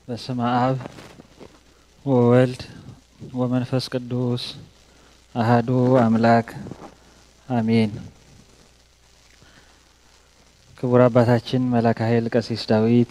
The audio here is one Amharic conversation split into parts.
በስመ አብ ወወልድ ወመንፈስ ቅዱስ አህዱ አምላክ አሜን። ክቡር አባታችን መላከ ኃይል ቀሲስ ዳዊት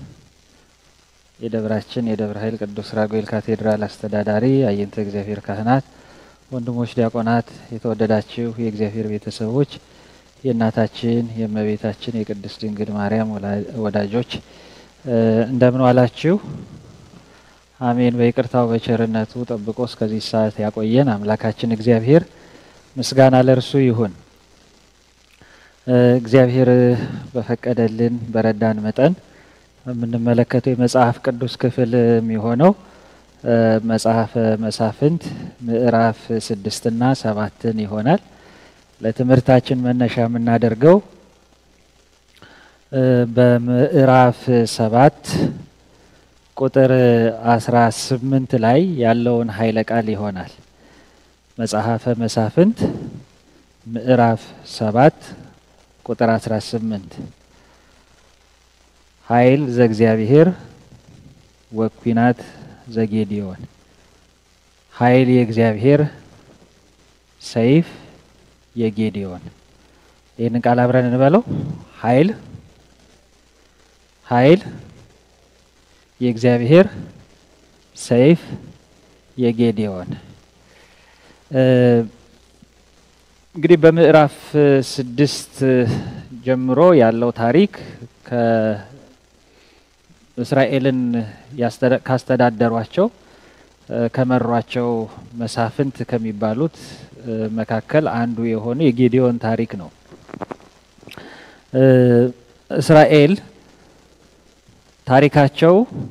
የደብራችን የደብረ ኃይል ቅዱስ ራጉኤል ካቴድራል አስተዳዳሪ፣ አየንተ እግዚአብሔር ካህናት፣ ወንድሞች ዲያቆናት፣ የተወደዳችሁ የእግዚአብሔር ቤተሰቦች፣ የእናታችን የእመቤታችን የቅድስት ድንግል ማርያም ወዳጆች እንደምን ዋላችሁ? አሜን። በይቅርታው በቸርነቱ ጠብቆ እስከዚህ ሰዓት ያቆየን አምላካችን እግዚአብሔር ምስጋና ለእርሱ ይሁን። እግዚአብሔር በፈቀደልን በረዳን መጠን የምንመለከተው የመጽሐፍ ቅዱስ ክፍል የሚሆነው መጽሐፈ መሳፍንት ምዕራፍ ስድስትና ሰባትን ይሆናል። ለትምህርታችን መነሻ የምናደርገው በምዕራፍ ሰባት ቁጥር አስራ ስምንት ላይ ያለውን ኃይለ ቃል ይሆናል። መጽሐፈ መሳፍንት ምዕራፍ ሰባት ቁጥር አስራ ስምንት ኃይል ዘእግዚአብሔር ወኩናት ዘጌዲዮን ኃይል የእግዚአብሔር ሰይፍ የጌዲዮን። ይህንን ቃል አብረን እንበለው። ኃይል ኃይል የእግዚአብሔር ሰይፍ የጌዲዮን። እንግዲህ በምዕራፍ ስድስት ጀምሮ ያለው ታሪክ ከእስራኤልን ካስተዳደሯቸው ከመሯቸው መሳፍንት ከሚባሉት መካከል አንዱ የሆነ የጌዲዮን ታሪክ ነው። እስራኤል ታሪካቸው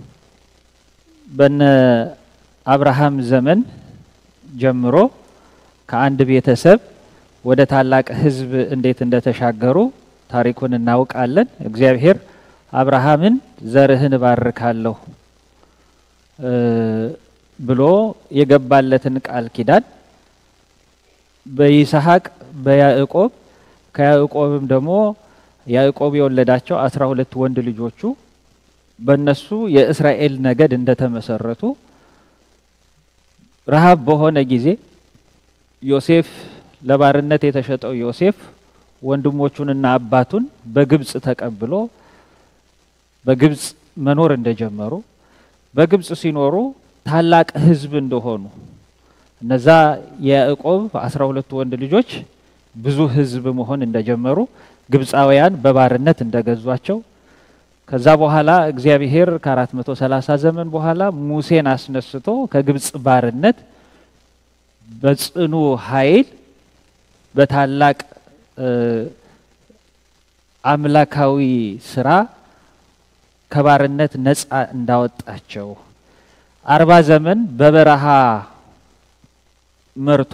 በነ አብርሃም ዘመን ጀምሮ ከአንድ ቤተሰብ ወደ ታላቅ ሕዝብ እንዴት እንደተሻገሩ ታሪኩን እናውቃለን። እግዚአብሔር አብርሃምን ዘርህን እባርካለሁ ብሎ የገባለትን ቃል ኪዳን በይስሐቅ በያዕቆብ ከያዕቆብም ደግሞ ያዕቆብ የወለዳቸው አስራ ሁለት ወንድ ልጆቹ በእነሱ የእስራኤል ነገድ እንደተመሰረቱ ረሃብ በሆነ ጊዜ ዮሴፍ ለባርነት የተሸጠው ዮሴፍ ወንድሞቹንና አባቱን በግብፅ ተቀብሎ በግብፅ መኖር እንደጀመሩ በግብፅ ሲኖሩ ታላቅ ሕዝብ እንደሆኑ እነዛ የያዕቆብ አስራ ሁለቱ ወንድ ልጆች ብዙ ሕዝብ መሆን እንደጀመሩ ግብፃውያን በባርነት እንደገዟቸው ከዛ በኋላ እግዚአብሔር ከአራት መቶ ሰላሳ ዘመን በኋላ ሙሴን አስነስቶ ከግብፅ ባርነት በጽኑ ኃይል በታላቅ አምላካዊ ስራ ከባርነት ነፃ እንዳወጣቸው አርባ ዘመን በበረሃ መርቶ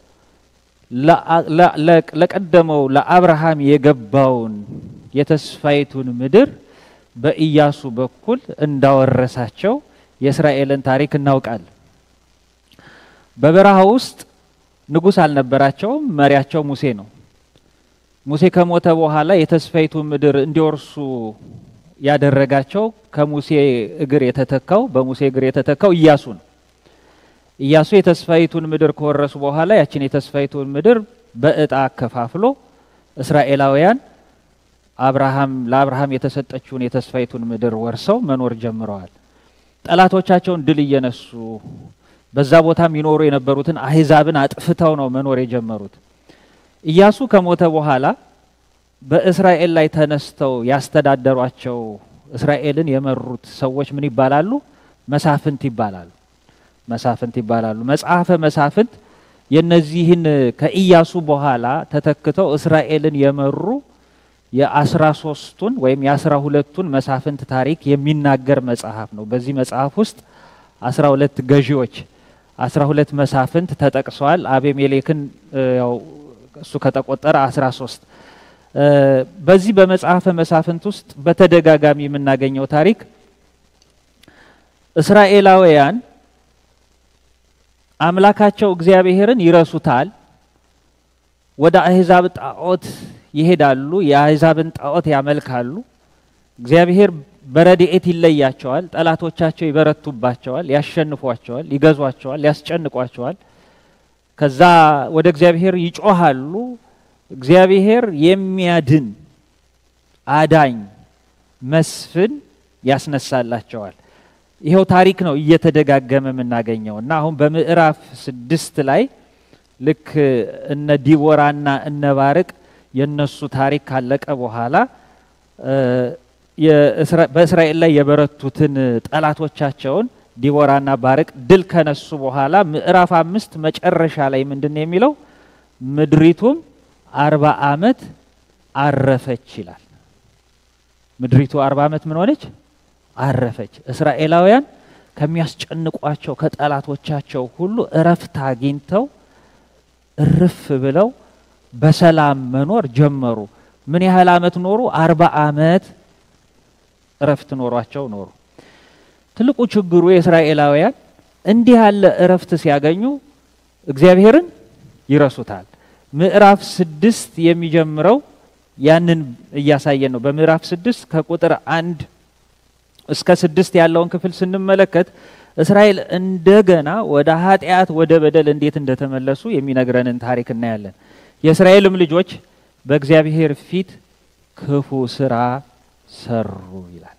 ለቀደመው ለአብርሃም የገባውን የተስፋይቱን ምድር በኢያሱ በኩል እንዳወረሳቸው የእስራኤልን ታሪክ እናውቃለን። በበረሃ ውስጥ ንጉሥ አልነበራቸውም። መሪያቸው ሙሴ ነው። ሙሴ ከሞተ በኋላ የተስፋይቱ ምድር እንዲወርሱ ያደረጋቸው ከሙሴ እግር የተተካው በሙሴ እግር የተተካው ኢያሱ ነው። ኢያሱ የተስፋይቱን ምድር ከወረሱ በኋላ ያችን የተስፋይቱን ምድር በእጣ አከፋፍሎ እስራኤላውያን አብርሃም ለአብርሃም የተሰጠችውን የተስፋይቱን ምድር ወርሰው መኖር ጀምረዋል። ጠላቶቻቸውን ድል እየነሱ በዛ ቦታም ይኖሩ የነበሩትን አህዛብን አጥፍተው ነው መኖር የጀመሩት። ኢያሱ ከሞተ በኋላ በእስራኤል ላይ ተነስተው ያስተዳደሯቸው እስራኤልን የመሩት ሰዎች ምን ይባላሉ? መሳፍንት ይባላሉ። መሳፍንት ይባላሉ። መጽሐፈ መሳፍንት የነዚህን ከኢያሱ በኋላ ተተክተው እስራኤልን የመሩ የአስራ ሶስቱን ወይም የአስራ ሁለቱን መሳፍንት ታሪክ የሚናገር መጽሐፍ ነው። በዚህ መጽሐፍ ውስጥ አስራ ሁለት ገዢዎች አስራ ሁለት መሳፍንት ተጠቅሰዋል። አቤሜሌክን ያው እሱ ከተቆጠረ አስራ ሶስት በዚህ በመጽሐፈ መሳፍንት ውስጥ በተደጋጋሚ የምናገኘው ታሪክ እስራኤላውያን አምላካቸው እግዚአብሔርን ይረሱታል፣ ወደ አህዛብ ጣዖት ይሄዳሉ፣ የአህዛብን ጣዖት ያመልካሉ። እግዚአብሔር በረድኤት ይለያቸዋል። ጠላቶቻቸው ይበረቱባቸዋል፣ ያሸንፏቸዋል፣ ይገዟቸዋል፣ ያስጨንቋቸዋል። ከዛ ወደ እግዚአብሔር ይጮሃሉ። እግዚአብሔር የሚያድን አዳኝ መስፍን ያስነሳላቸዋል። ይኸው ታሪክ ነው እየተደጋገመ የምናገኘው እና አሁን በምዕራፍ ስድስት ላይ ልክ እነ ዲቦራና እነ ባርቅ የነሱ ታሪክ ካለቀ በኋላ በእስራኤል ላይ የበረቱትን ጠላቶቻቸውን ዲቦራና ባርቅ ድል ከነሱ በኋላ ምዕራፍ አምስት መጨረሻ ላይ ምንድን ነው የሚለው? ምድሪቱም አርባ ዓመት አረፈች ይላል። ምድሪቱ አርባ ዓመት ምን ሆነች? አረፈች። እስራኤላውያን ከሚያስጨንቋቸው ከጠላቶቻቸው ሁሉ እረፍት አግኝተው እርፍ ብለው በሰላም መኖር ጀመሩ። ምን ያህል ዓመት ኖሩ? አርባ ዓመት እረፍት ኖሯቸው ኖሩ። ትልቁ ችግሩ የእስራኤላውያን እንዲህ ያለ እረፍት ሲያገኙ እግዚአብሔርን ይረሱታል። ምዕራፍ ስድስት የሚጀምረው ያንን እያሳየን ነው። በምዕራፍ ስድስት ከቁጥር አንድ እስከ ስድስት ያለውን ክፍል ስንመለከት እስራኤል እንደገና ወደ ኃጢአት ወደ በደል እንዴት እንደተመለሱ የሚነግረንን ታሪክ እናያለን። የእስራኤልም ልጆች በእግዚአብሔር ፊት ክፉ ስራ ሰሩ ይላል።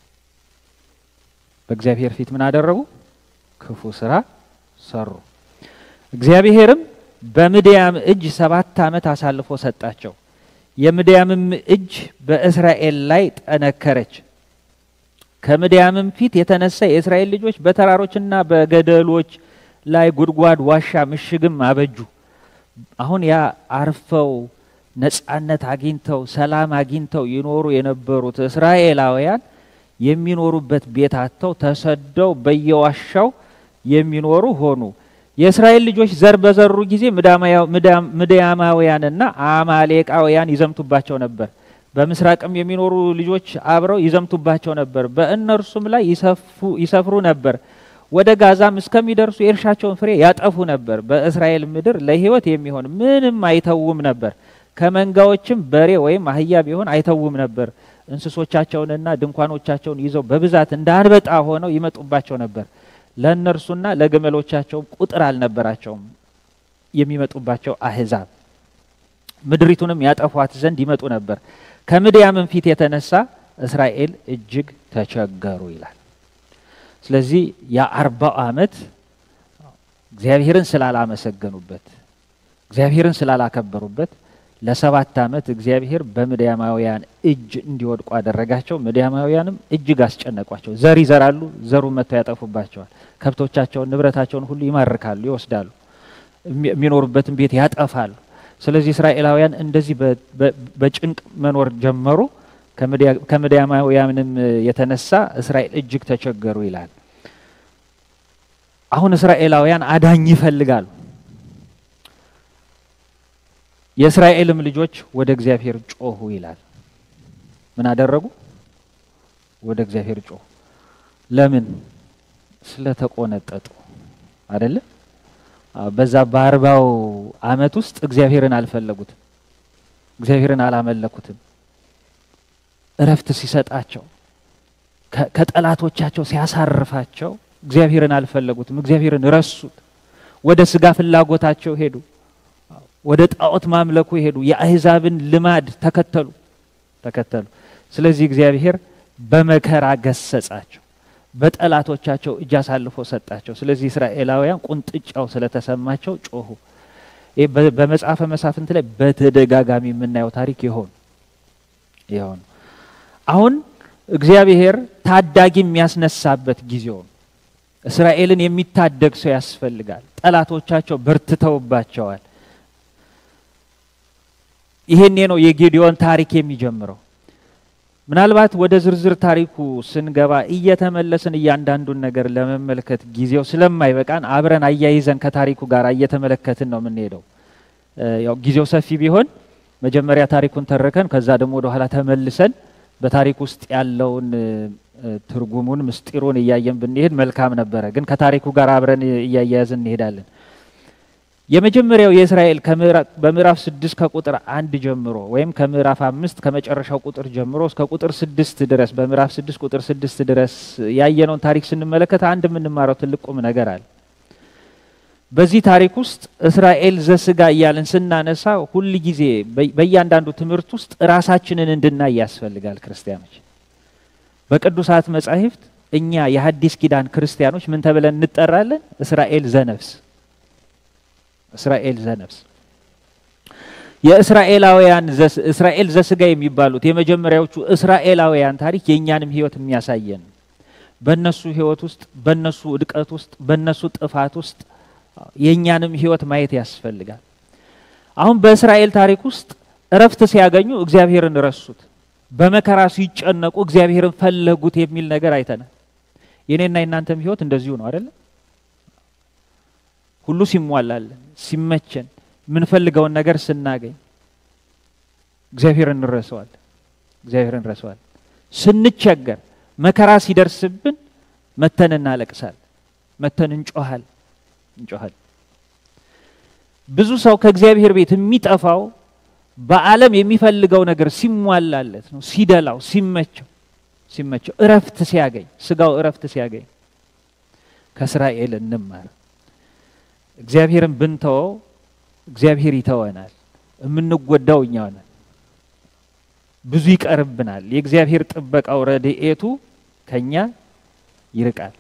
በእግዚአብሔር ፊት ምን አደረጉ? ክፉ ስራ ሰሩ። እግዚአብሔርም በምድያም እጅ ሰባት ዓመት አሳልፎ ሰጣቸው። የምድያምም እጅ በእስራኤል ላይ ጠነከረች። ከምድያምም ፊት የተነሳ የእስራኤል ልጆች በተራሮችና በገደሎች ላይ ጉድጓድ፣ ዋሻ፣ ምሽግም አበጁ። አሁን ያ አርፈው ነጻነት አግኝተው ሰላም አግኝተው ይኖሩ የነበሩት እስራኤላውያን የሚኖሩበት ቤት አጥተው ተሰደው በየዋሻው የሚኖሩ ሆኑ። የእስራኤል ልጆች ዘር በዘሩ ጊዜ ምድያማውያንና አማሌቃውያን ይዘምቱባቸው ነበር። በምስራቅም የሚኖሩ ልጆች አብረው ይዘምቱባቸው ነበር። በእነርሱም ላይ ይሰፍሩ ነበር። ወደ ጋዛም እስከሚደርሱ የእርሻቸውን ፍሬ ያጠፉ ነበር። በእስራኤል ምድር ለሕይወት የሚሆን ምንም አይተውም ነበር። ከመንጋዎችም በሬ ወይም አህያ ቢሆን አይተውም ነበር። እንስሶቻቸውንና ድንኳኖቻቸውን ይዘው በብዛት እንደ አንበጣ ሆነው ይመጡባቸው ነበር። ለእነርሱና ለግመሎቻቸውም ቁጥር አልነበራቸውም የሚመጡባቸው አህዛብ ምድሪቱንም ያጠፏት ዘንድ ይመጡ ነበር። ከምድያምም ፊት የተነሳ እስራኤል እጅግ ተቸገሩ ይላል። ስለዚህ የአርባው ዓመት እግዚአብሔርን ስላላመሰገኑበት እግዚአብሔርን ስላላከበሩበት ለሰባት ዓመት እግዚአብሔር በምድያማውያን እጅ እንዲወድቁ አደረጋቸው። ምድያማውያንም እጅግ አስጨነቋቸው። ዘር ይዘራሉ፣ ዘሩ መጥተው ያጠፉባቸዋል። ከብቶቻቸውን፣ ንብረታቸውን ሁሉ ይማርካሉ፣ ይወስዳሉ። የሚኖሩበትን ቤት ያጠፋሉ። ስለዚህ እስራኤላውያን እንደዚህ በጭንቅ መኖር ጀመሩ። ከምድያማውያንም የተነሳ እስራኤል እጅግ ተቸገሩ ይላል። አሁን እስራኤላውያን አዳኝ ይፈልጋሉ። የእስራኤልም ልጆች ወደ እግዚአብሔር ጮሁ ይላል። ምን አደረጉ? ወደ እግዚአብሔር ጮሁ። ለምን? ስለተቆነጠጡ አይደለ? በዛ በአርባው ዓመት ውስጥ እግዚአብሔርን አልፈለጉትም። እግዚአብሔርን አላመለኩትም። እረፍት ሲሰጣቸው ከጠላቶቻቸው ሲያሳርፋቸው እግዚአብሔርን አልፈለጉትም። እግዚአብሔርን ረሱት። ወደ ስጋ ፍላጎታቸው ሄዱ። ወደ ጣዖት ማምለኩ ሄዱ። የአሕዛብን ልማድ ተከተሉ ተከተሉ። ስለዚህ እግዚአብሔር በመከራ ገሰጻቸው፣ በጠላቶቻቸው እጅ አሳልፎ ሰጣቸው። ስለዚህ እስራኤላውያን ቁንጥጫው ስለተሰማቸው ጮሁ። ይህ በመጽሐፈ መሳፍንት ላይ በተደጋጋሚ የምናየው ታሪክ ይሆን ይሆን አሁን እግዚአብሔር ታዳጊ የሚያስነሳበት ጊዜው ነው። እስራኤልን የሚታደግ ሰው ያስፈልጋል። ጠላቶቻቸው በርትተውባቸዋል። ይሄኔ ነው የጌዲዮን ታሪክ የሚጀምረው። ምናልባት ወደ ዝርዝር ታሪኩ ስንገባ እየተመለስን እያንዳንዱን ነገር ለመመልከት ጊዜው ስለማይበቃን አብረን አያይዘን ከታሪኩ ጋር እየተመለከትን ነው የምንሄደው። ያው ጊዜው ሰፊ ቢሆን መጀመሪያ ታሪኩን ተርከን ከዛ ደግሞ ወደ ኋላ ተመልሰን በታሪክ ውስጥ ያለውን ትርጉሙን ምስጢሩን እያየን ብንሄድ መልካም ነበረ። ግን ከታሪኩ ጋር አብረን እያያያዝን እንሄዳለን። የመጀመሪያው የእስራኤል በምዕራፍ ስድስት ከቁጥር አንድ ጀምሮ ወይም ከምዕራፍ አምስት ከመጨረሻው ቁጥር ጀምሮ እስከ ቁጥር ስድስት ድረስ በምዕራፍ ስድስት ቁጥር ስድስት ድረስ ያየነውን ታሪክ ስንመለከት አንድ የምንማረው ትልቅ ቁም ነገር አለ። በዚህ ታሪክ ውስጥ እስራኤል ዘስጋ እያልን ስናነሳ ሁል ጊዜ በእያንዳንዱ ትምህርት ውስጥ ራሳችንን እንድናይ ያስፈልጋል። ክርስቲያኖች በቅዱሳት መጻሕፍት እኛ የሐዲስ ኪዳን ክርስቲያኖች ምን ተብለን እንጠራለን? እስራኤል ዘነፍስ እስራኤል ዘነፍስ የእስራኤላውያን እስራኤል ዘስጋ የሚባሉት የመጀመሪያዎቹ እስራኤላውያን ታሪክ የእኛንም ሕይወት የሚያሳየን በእነሱ ሕይወት ውስጥ በእነሱ ውድቀት ውስጥ በእነሱ ጥፋት ውስጥ የእኛንም ሕይወት ማየት ያስፈልጋል። አሁን በእስራኤል ታሪክ ውስጥ እረፍት ሲያገኙ እግዚአብሔርን ረሱት፣ በመከራ ሲጨነቁ እግዚአብሔርን ፈለጉት የሚል ነገር አይተናል። የኔና የእናንተም ሕይወት እንደዚሁ ነው አይደለም? ሁሉ ሲሟላለን ሲመቸን የምንፈልገውን ነገር ስናገኝ እግዚአብሔር እንረሰዋል እግዚአብሔር እንረሰዋል። ስንቸገር መከራ ሲደርስብን መተን እናለቅሳል፣ መተን እንጮሃል እንጮሃል። ብዙ ሰው ከእግዚአብሔር ቤት የሚጠፋው በዓለም የሚፈልገው ነገር ሲሟላለት ነው፣ ሲደላው፣ ሲመቸው ሲመቸው እረፍት ሲያገኝ ስጋው እረፍት ሲያገኝ ከእስራኤል እንማር። እግዚአብሔርን ብንተወው እግዚአብሔር ይተወናል። የምንጎዳው እኛ ነን። ብዙ ይቀርብናል። የእግዚአብሔር ጥበቃው ረድኤቱ ከኛ ይርቃል።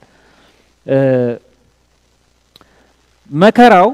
መከራው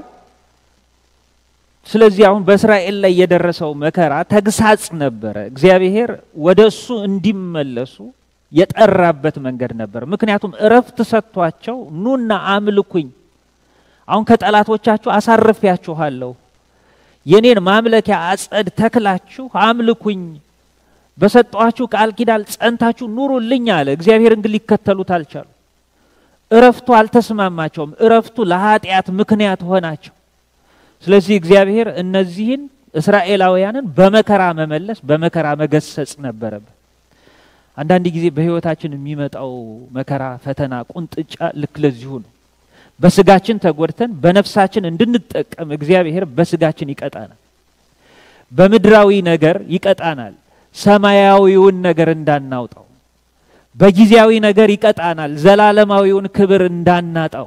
ስለዚህ አሁን በእስራኤል ላይ የደረሰው መከራ ተግሳጽ ነበረ። እግዚአብሔር ወደ እሱ እንዲመለሱ የጠራበት መንገድ ነበር። ምክንያቱም እረፍት ሰጥቷቸው ኑና አምልኩኝ አሁን ከጠላቶቻችሁ አሳርፊያችኋለሁ፣ የኔን ማምለኪያ አጸድ ተክላችሁ አምልኩኝ፣ በሰጠኋችሁ ቃል ኪዳን ጸንታችሁ ኑሩልኝ አለ። እግዚአብሔርን ግን ሊከተሉት አልቻሉ። እረፍቱ አልተስማማቸውም። እረፍቱ ለኃጢአት ምክንያት ሆናቸው። ስለዚህ እግዚአብሔር እነዚህን እስራኤላውያንን በመከራ መመለስ፣ በመከራ መገሰጽ ነበረበት። አንዳንድ ጊዜ በሕይወታችን የሚመጣው መከራ፣ ፈተና፣ ቁንጥጫ ልክ ለዚሁ ነው። በስጋችን ተጎድተን በነፍሳችን እንድንጠቀም እግዚአብሔር በስጋችን ይቀጣናል። በምድራዊ ነገር ይቀጣናል፣ ሰማያዊውን ነገር እንዳናውጣው። በጊዜያዊ ነገር ይቀጣናል፣ ዘላለማዊውን ክብር እንዳናጣው።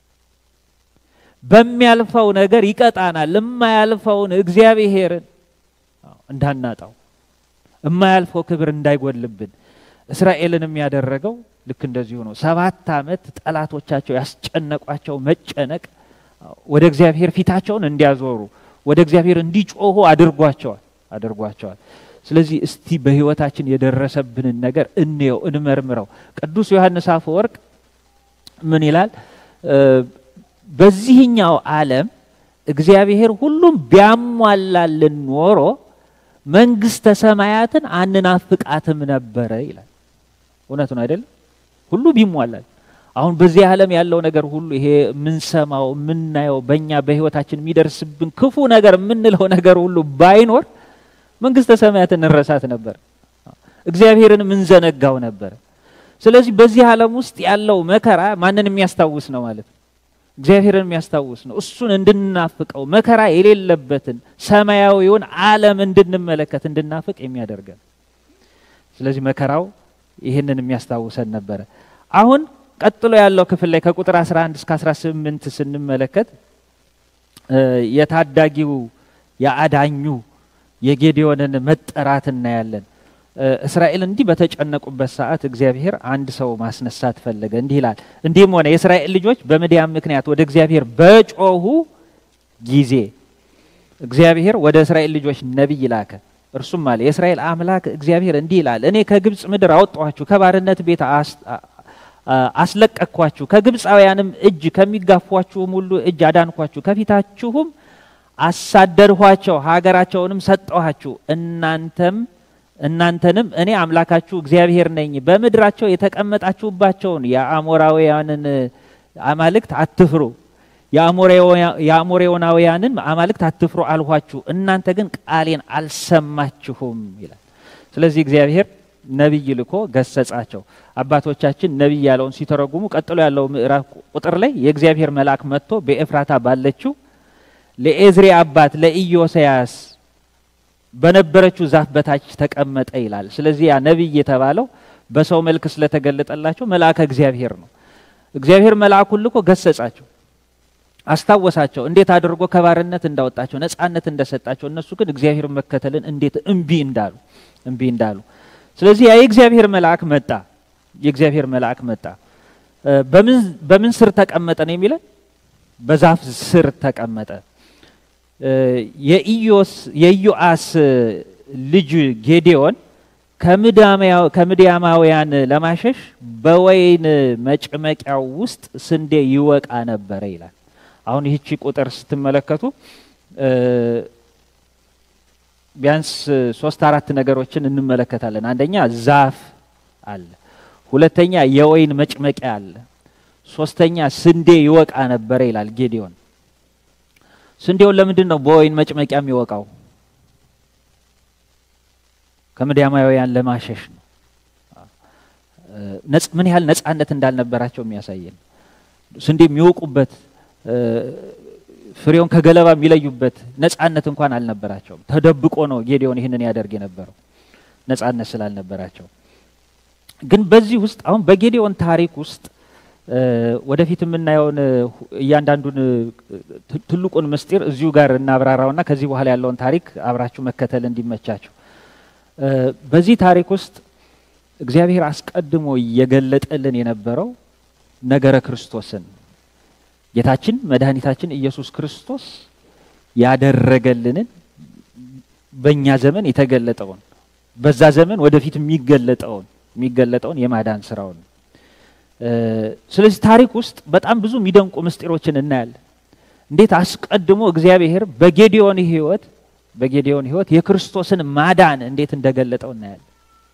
በሚያልፈው ነገር ይቀጣናል፣ የማያልፈውን እግዚአብሔርን እንዳናጣው፣ የማያልፈው ክብር እንዳይጎልብን። እስራኤልንም ያደረገው ልክ እንደዚሁ ነው። ሰባት ዓመት ጠላቶቻቸው ያስጨነቋቸው መጨነቅ ወደ እግዚአብሔር ፊታቸውን እንዲያዞሩ ወደ እግዚአብሔር እንዲጮሁ አድርጓቸዋል አድርጓቸዋል። ስለዚህ እስቲ በሕይወታችን የደረሰብንን ነገር እንየው፣ እንመርምረው። ቅዱስ ዮሐንስ አፈወርቅ ምን ይላል? በዚህኛው ዓለም እግዚአብሔር ሁሉም ቢያሟላልን ኖሮ መንግሥተ ሰማያትን አንናፍቃትም ነበረ ይላል። እውነት ነው አይደለም? ሁሉ ቢሟላል። አሁን በዚህ ዓለም ያለው ነገር ሁሉ ይሄ የምንሰማው የምናየው በእኛ በሕይወታችን የሚደርስብን ክፉ ነገር የምንለው ነገር ሁሉ ባይኖር መንግሥተ ሰማያትን እንረሳት ነበር፣ እግዚአብሔርን የምንዘነጋው ነበር። ስለዚህ በዚህ ዓለም ውስጥ ያለው መከራ ማንን የሚያስታውስ ነው ማለት ነው? እግዚአብሔርን የሚያስታውስ ነው። እሱን እንድናፍቀው መከራ የሌለበትን ሰማያዊውን ዓለም እንድንመለከት እንድናፍቅ የሚያደርገን። ስለዚህ መከራው ይህንን የሚያስታውሰን ነበረ። አሁን ቀጥሎ ያለው ክፍል ላይ ከቁጥር 11 እስከ 18 ስንመለከት የታዳጊው የአዳኙ የጌዲዮንን መጠራት እናያለን። እስራኤል እንዲህ በተጨነቁበት ሰዓት እግዚአብሔር አንድ ሰው ማስነሳት ፈለገ። እንዲህ ይላል፣ እንዲህም ሆነ የእስራኤል ልጆች በምድያም ምክንያት ወደ እግዚአብሔር በጮሁ ጊዜ እግዚአብሔር ወደ እስራኤል ልጆች ነቢይ ላከ። እርሱም አለ የእስራኤል አምላክ እግዚአብሔር እንዲህ ይላል፣ እኔ ከግብፅ ምድር አወጣኋችሁ፣ ከባርነት ቤት አስለቀቅኳችሁ፣ ከግብፃውያንም እጅ ከሚጋፏችሁም ሁሉ እጅ አዳንኳችሁ፣ ከፊታችሁም አሳደድኋቸው፣ ሀገራቸውንም ሰጠኋችሁ። እናንተም እናንተንም እኔ አምላካችሁ እግዚአብሔር ነኝ። በምድራቸው የተቀመጣችሁባቸውን የአሞራውያንን አማልክት አትፍሩ፣ የአሞሬዎናውያንን አማልክት አትፍሩ አልኋችሁ። እናንተ ግን ቃሌን አልሰማችሁም ይላል። ስለዚህ እግዚአብሔር ነቢይ ልኮ ገሰጻቸው። አባቶቻችን ነቢይ ያለውን ሲተረጉሙ ቀጥሎ ያለው ምዕራፍ ቁጥር ላይ የእግዚአብሔር መልአክ መጥቶ በኤፍራታ ባለችው ለኤዝሬ አባት ለኢዮስያስ በነበረችው ዛፍ በታች ተቀመጠ ይላል። ስለዚህ ያ ነቢይ የተባለው በሰው መልክ ስለተገለጠላቸው መልአከ እግዚአብሔር ነው። እግዚአብሔር መልአኩን ልኮ ገሰጻቸው፣ አስታወሳቸው፣ እንዴት አድርጎ ከባርነት እንዳወጣቸው ነፃነት እንደሰጣቸው። እነሱ ግን እግዚአብሔር መከተልን እንዴት እምቢ እንዳሉ እምቢ እንዳሉ። ስለዚህ ያ የእግዚአብሔር መልአክ መጣ። የእግዚአብሔር መልአክ መጣ። በምን ስር ተቀመጠ ነው የሚለን? በዛፍ ስር ተቀመጠ። የኢዮአስ ልጅ ጌዴዎን ከምድያማውያን ለማሸሽ በወይን መጭመቂያው ውስጥ ስንዴ ይወቃ ነበረ ይላል። አሁን ይህቺ ቁጥር ስትመለከቱ ቢያንስ ሶስት አራት ነገሮችን እንመለከታለን። አንደኛ ዛፍ አለ፣ ሁለተኛ የወይን መጭመቂያ አለ፣ ሶስተኛ ስንዴ ይወቃ ነበረ ይላል ጌዴዎን። ስንዴውን ለምንድን ነው በወይን መጭመቂያ የሚወቃው? ከምድያማውያን ለማሸሽ ነው። ምን ያህል ነጻነት እንዳልነበራቸው የሚያሳየን ስንዴ የሚወቁበት ፍሬውን ከገለባ የሚለዩበት ነጻነት እንኳን አልነበራቸውም። ተደብቆ ነው ጌዴዎን ይህንን ያደርግ የነበረው ነጻነት ስላልነበራቸው። ግን በዚህ ውስጥ አሁን በጌዴዎን ታሪክ ውስጥ ወደፊት የምናየውን እያንዳንዱን ትልቁን ምስጢር እዚሁ ጋር እናብራራውና ከዚህ በኋላ ያለውን ታሪክ አብራችሁ መከተል እንዲመቻችሁ በዚህ ታሪክ ውስጥ እግዚአብሔር አስቀድሞ እየገለጠልን የነበረው ነገረ ክርስቶስን ጌታችን መድኃኒታችን ኢየሱስ ክርስቶስ ያደረገልንን በእኛ ዘመን የተገለጠውን በዛ ዘመን ወደፊት የሚገለጠውን የሚገለጠውን የማዳን ስራውን ስለዚህ ታሪክ ውስጥ በጣም ብዙ የሚደንቁ ምስጢሮችን እናያለን። እንዴት አስቀድሞ እግዚአብሔር በጌዲዮን ሕይወት በጌዲዮን ሕይወት የክርስቶስን ማዳን እንዴት እንደገለጠው እናያለን።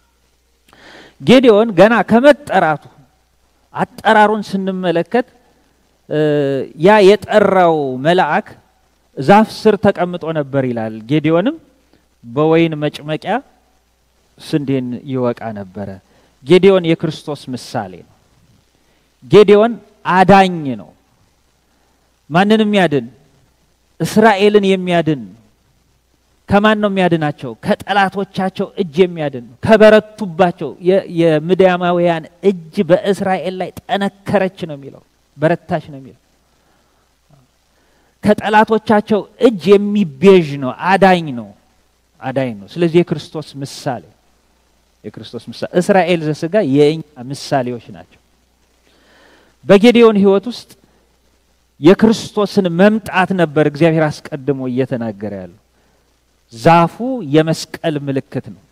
ጌዲዮን ገና ከመጠራቱ አጠራሩን ስንመለከት ያ የጠራው መልአክ ዛፍ ስር ተቀምጦ ነበር ይላል። ጌዲዮንም በወይን መጭመቂያ ስንዴን ይወቃ ነበረ። ጌዲዮን የክርስቶስ ምሳሌ ነው። ጌዲዮን አዳኝ ነው። ማንን የሚያድን? እስራኤልን የሚያድን ከማን ነው የሚያድናቸው? ከጠላቶቻቸው እጅ የሚያድን ነው። ከበረቱባቸው የምድያማውያን እጅ በእስራኤል ላይ ጠነከረች ነው የሚለው፣ በረታች ነው የሚለው። ከጠላቶቻቸው እጅ የሚቤዥ ነው፣ አዳኝ ነው፣ አዳኝ ነው። ስለዚህ የክርስቶስ ምሳሌ የክርስቶስ ምሳሌ እስራኤል ዘስጋ የእኛ ምሳሌዎች ናቸው። በጌዲዮን ሕይወት ውስጥ የክርስቶስን መምጣት ነበር እግዚአብሔር አስቀድሞ እየተናገረ ያለው። ዛፉ የመስቀል ምልክት ነው።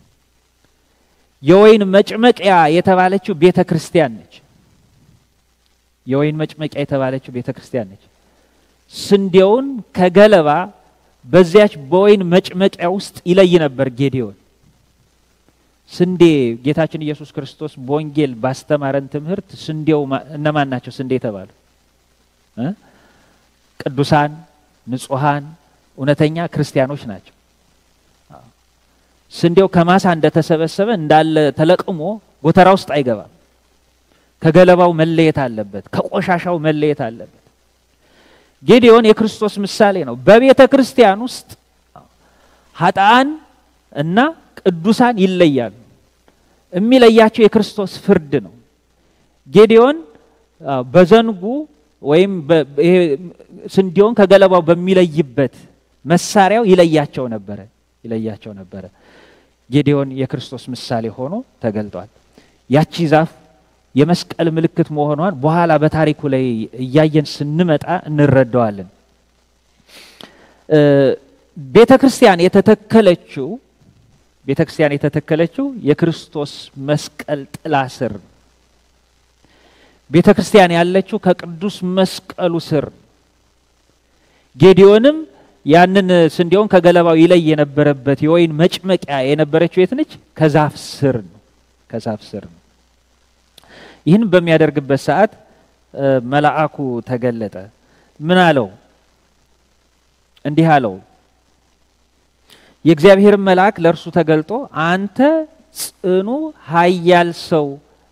የወይን መጭመቂያ የተባለችው ቤተ ክርስቲያን ነች። የወይን መጭመቂያ የተባለችው ቤተ ክርስቲያን ነች። ስንዴውን ከገለባ በዚያች በወይን መጭመቂያ ውስጥ ይለይ ነበር ጌዲዮን። ስንዴ ጌታችን ኢየሱስ ክርስቶስ በወንጌል ባስተማረን ትምህርት ስንዴው እነማን ናቸው? ስንዴ የተባሉ ቅዱሳን፣ ንጹሐን፣ እውነተኛ ክርስቲያኖች ናቸው። ስንዴው ከማሳ እንደተሰበሰበ እንዳለ ተለቅሞ ጎተራ ውስጥ አይገባም። ከገለባው መለየት አለበት። ከቆሻሻው መለየት አለበት። ጌዲዮን የክርስቶስ ምሳሌ ነው። በቤተ ክርስቲያን ውስጥ ኃጥአን እና ቅዱሳን ይለያሉ። የሚለያቸው የክርስቶስ ፍርድ ነው። ጌዲዮን በዘንጉ ወይም ስንዴውን ከገለባው በሚለይበት መሳሪያው ይለያቸው ነበረ ይለያቸው ነበረ። ጌዲዮን የክርስቶስ ምሳሌ ሆኖ ተገልጧል። ያቺ ዛፍ የመስቀል ምልክት መሆኗን በኋላ በታሪኩ ላይ እያየን ስንመጣ እንረዳዋለን። ቤተ ክርስቲያን የተተከለችው ቤተ ክርስቲያን የተተከለችው የክርስቶስ መስቀል ጥላ ስር ነው። ቤተ ክርስቲያን ያለችው ከቅዱስ መስቀሉ ስር። ጌዲዮንም ያንን ስንዴውን ከገለባው ይለይ የነበረበት የወይን መጭመቂያ የነበረችው የት ነች? ከዛፍ ስር ነው። ከዛፍ ስር ነው። ይህን በሚያደርግበት ሰዓት መልአኩ ተገለጠ። ምን አለው? እንዲህ አለው የእግዚአብሔርን መልአክ ለእርሱ ተገልጦ አንተ ጽኑ ኃያል ሰው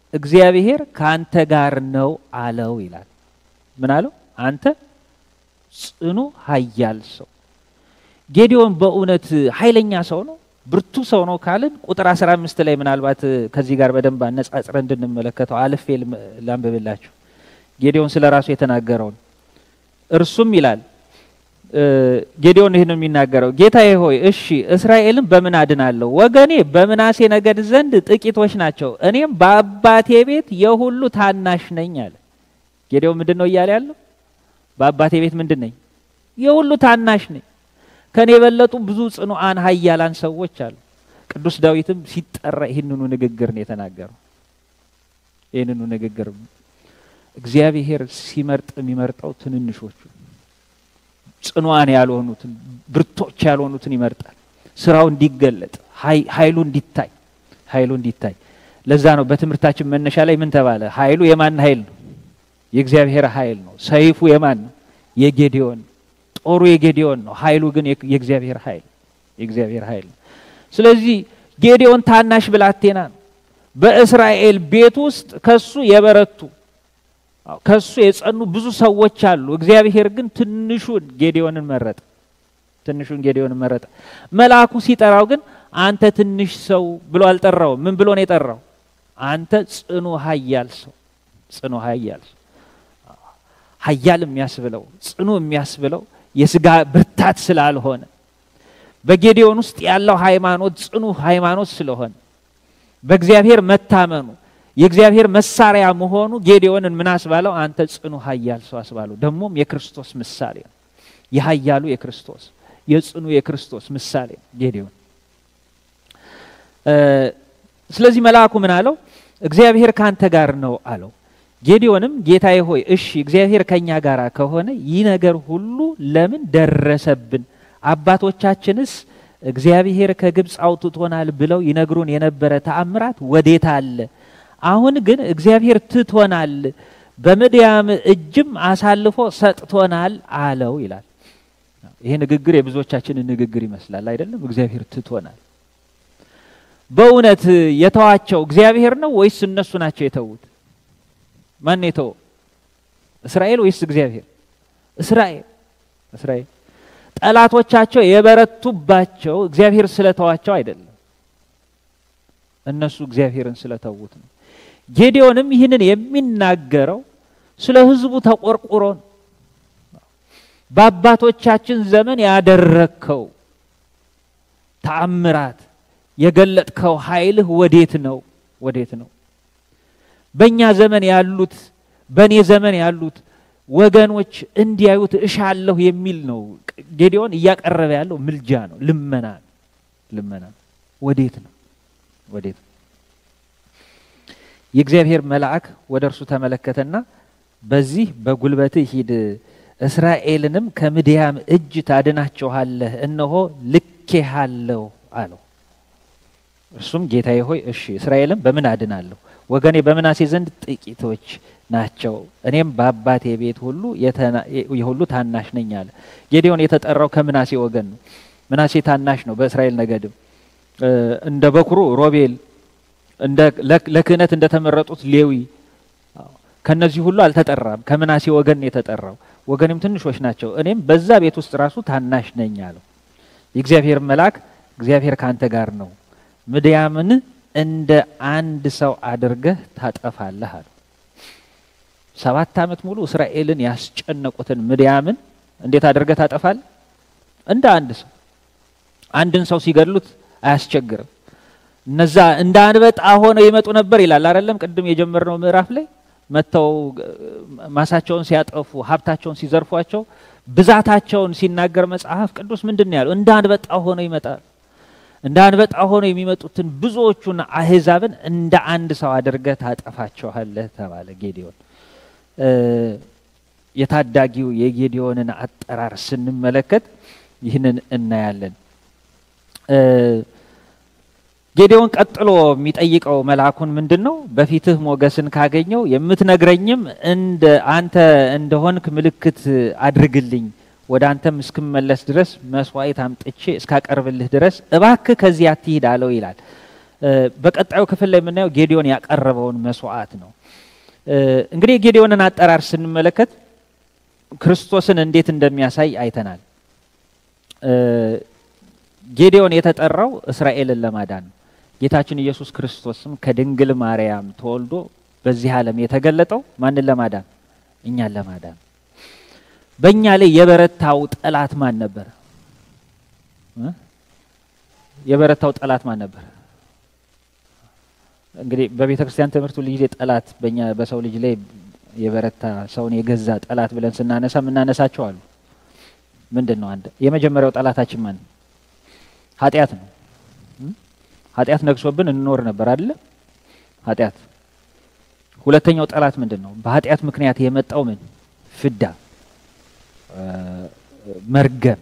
እግዚአብሔር ከአንተ ጋር ነው አለው ይላል። ምን አለው? አንተ ጽኑ ኃያል ሰው። ጌዲዮን በእውነት ኃይለኛ ሰው ነው፣ ብርቱ ሰው ነው ካልን ቁጥር 15 ላይ ምናልባት ከዚህ ጋር በደንብ አነጻጽረ እንድንመለከተው አልፌ ላንብብላችሁ። ጌዲዮን ስለ ራሱ የተናገረውን እርሱም ይላል ጌዲዮን ይህን የሚናገረው ጌታዬ ሆይ እሺ እስራኤልን በምን አድናለሁ? ወገኔ በምናሴ ነገድ ዘንድ ጥቂቶች ናቸው፣ እኔም በአባቴ ቤት የሁሉ ታናሽ ነኝ አለ። ጌዲዮን ምንድን ነው እያለ ያለው? በአባቴ ቤት ምንድን ነኝ? የሁሉ ታናሽ ነኝ። ከኔ የበለጡ ብዙ ጽኑዓን ኃያላን ሰዎች አሉ። ቅዱስ ዳዊትም ሲጠራ ይህንኑ ንግግር ነው የተናገረው። ይህንኑ ንግግር እግዚአብሔር ሲመርጥ የሚመርጠው ትንንሾቹ ጽኗን ያልሆኑትን ብርቶች ያልሆኑትን ይመርጣል። ስራው እንዲገለጥ ኃይሉ እንዲታይ ኃይሉ እንዲታይ። ለዛ ነው በትምህርታችን መነሻ ላይ ምን ተባለ? ኃይሉ የማን ኃይል ነው? የእግዚአብሔር ኃይል ነው። ሰይፉ የማን ነው? የጌዲዮን ጦሩ የጌዲዮን ነው። ኃይሉ ግን የእግዚአብሔር ኃይል የእግዚአብሔር ኃይል ነው። ስለዚህ ጌዲዮን ታናሽ ብላቴና ነው። በእስራኤል ቤት ውስጥ ከሱ የበረቱ ከሱ የጸኑ ብዙ ሰዎች አሉ። እግዚአብሔር ግን ትንሹን ጌዲዮንን መረጠ። ትንሹን ጌዲዮንን መረጠ። መልአኩ ሲጠራው ግን አንተ ትንሽ ሰው ብሎ አልጠራውም። ምን ብሎ ነው የጠራው? አንተ ጽኑ ኃያል ሰው፣ ጽኑ ኃያል ሰው። ኃያል የሚያስብለው ጽኑ የሚያስብለው የስጋ ብርታት ስላልሆነ በጌዲዮን ውስጥ ያለው ሃይማኖት ጽኑ ሃይማኖት ስለሆነ በእግዚአብሔር መታመኑ የእግዚአብሔር መሳሪያ መሆኑ ጌዲዮንን ምን አስባለው? አንተ ጽኑ ኃያል ሰው አስባለው። ደግሞም የክርስቶስ ምሳሌ ነው። የኃያሉ የክርስቶስ የጽኑ የክርስቶስ ምሳሌ ነው ጌዲዮን። ስለዚህ መልአኩ ምን አለው? እግዚአብሔር ካንተ ጋር ነው አለው። ጌዲዮንም ጌታዬ ሆይ እሺ እግዚአብሔር ከኛ ጋር ከሆነ ይህ ነገር ሁሉ ለምን ደረሰብን? አባቶቻችንስ እግዚአብሔር ከግብፅ አውጥቶናል ብለው ይነግሩን የነበረ ተአምራት ወዴት አለ? አሁን ግን እግዚአብሔር ትቶናል፣ በምድያም እጅም አሳልፎ ሰጥቶናል አለው ይላል። ይሄ ንግግር የብዙዎቻችንን ንግግር ይመስላል አይደለም? እግዚአብሔር ትቶናል። በእውነት የተዋቸው እግዚአብሔር ነው ወይስ እነሱ ናቸው የተዉት? ማን የተወው? እስራኤል ወይስ እግዚአብሔር? እስራኤል እስራኤል። ጠላቶቻቸው የበረቱባቸው እግዚአብሔር ስለተዋቸው አይደለም፣ እነሱ እግዚአብሔርን ስለተዉት ነው። ጌዲዮንም ይህንን የሚናገረው ስለ ሕዝቡ ተቆርቁሮ ነው። በአባቶቻችን ዘመን ያደረግከው ተአምራት የገለጥከው ኃይልህ ወዴት ነው? ወዴት ነው? በእኛ ዘመን ያሉት በእኔ ዘመን ያሉት ወገኖች እንዲያዩት እሻለሁ የሚል ነው። ጌዲዮን እያቀረበ ያለው ምልጃ ነው፣ ልመና ነው። ልመና ወዴት ነው? ወዴት ነው? የእግዚአብሔር መልአክ ወደ እርሱ ተመለከተና በዚህ በጉልበትህ ሂድ፣ እስራኤልንም ከምድያም እጅ ታድናቸዋለህ፣ እነሆ ልኬሃለሁ አለው። እርሱም ጌታዬ ሆይ እሺ እስራኤልም በምን አድናለሁ? ወገኔ በምናሴ ዘንድ ጥቂቶች ናቸው፣ እኔም በአባቴ ቤት ሁሉ የሁሉ ታናሽ ነኝ አለ። ጌዲዮን የተጠራው ከምናሴ ወገን ነው። ምናሴ ታናሽ ነው በእስራኤል ነገድም እንደ በኩሩ ሮቤል ለክህነት እንደተመረጡት ሌዊ ከነዚህ ሁሉ አልተጠራም። ከምናሴ ወገን የተጠራው ወገኔም ትንሾች ናቸው፣ እኔም በዛ ቤት ውስጥ ራሱ ታናሽ ነኝ አለው። የእግዚአብሔር መልአክ እግዚአብሔር ካንተ ጋር ነው፣ ምድያምን እንደ አንድ ሰው አድርገህ ታጠፋለህ አለው። ሰባት ዓመት ሙሉ እስራኤልን ያስጨነቁትን ምድያምን እንዴት አድርገህ ታጠፋለህ? እንደ አንድ ሰው። አንድን ሰው ሲገድሉት አያስቸግርም። እነዛ እንደ አንበጣ ሆነው ይመጡ ነበር ይላል አይደለም? ቅድም የጀመርነው ምዕራፍ ላይ መጥተው ማሳቸውን ሲያጠፉ ሀብታቸውን ሲዘርፏቸው ብዛታቸውን ሲናገር መጽሐፍ ቅዱስ ምንድን ነው ያለው? እንደ አንበጣ ሆነው ይመጣሉ። እንደ አንበጣ ሆነው የሚመጡትን ብዙዎቹን አህዛብን እንደ አንድ ሰው አድርገህ ታጠፋቸዋለህ ተባለ። ጌዲዮን የታዳጊው የጌዲዮንን አጠራር ስንመለከት ይህንን እናያለን። ጌዲዮን ቀጥሎ የሚጠይቀው መልአኩን ምንድን ነው? በፊትህ ሞገስን ካገኘው የምትነግረኝም እንደ አንተ እንደሆንክ ምልክት አድርግልኝ፣ ወደ አንተም እስክመለስ ድረስ መስዋዕት አምጥቼ እስካቀርብልህ ድረስ እባክህ ከዚህ አትሂድ አለው ይላል። በቀጣዩ ክፍል ላይ የምናየው ጌዲዮን ያቀረበውን መስዋዕት ነው። እንግዲህ የጌዲዮንን አጠራር ስንመለከት ክርስቶስን እንዴት እንደሚያሳይ አይተናል። ጌዲዮን የተጠራው እስራኤልን ለማዳን ነው። ጌታችን ኢየሱስ ክርስቶስም ከድንግል ማርያም ተወልዶ በዚህ ዓለም የተገለጠው ማንን ለማዳን? እኛን ለማዳን። በእኛ ላይ የበረታው ጠላት ማን ነበር? የበረታው ጠላት ማን ነበር? እንግዲህ በቤተ ክርስቲያን ትምህርት ሁሉ ጊዜ ጠላት በእኛ በሰው ልጅ ላይ የበረታ ሰውን የገዛ ጠላት ብለን ስናነሳ የምናነሳቸው አሉ። ምንድን ነው? አንድ የመጀመሪያው ጠላታችን ማን? ኃጢአት ነው። ኃጢአት ነግሶብን እንኖር ነበር አይደለ? ኃጢአት። ሁለተኛው ጠላት ምንድን ነው? በኃጢአት ምክንያት የመጣው ምን? ፍዳ፣ መርገም።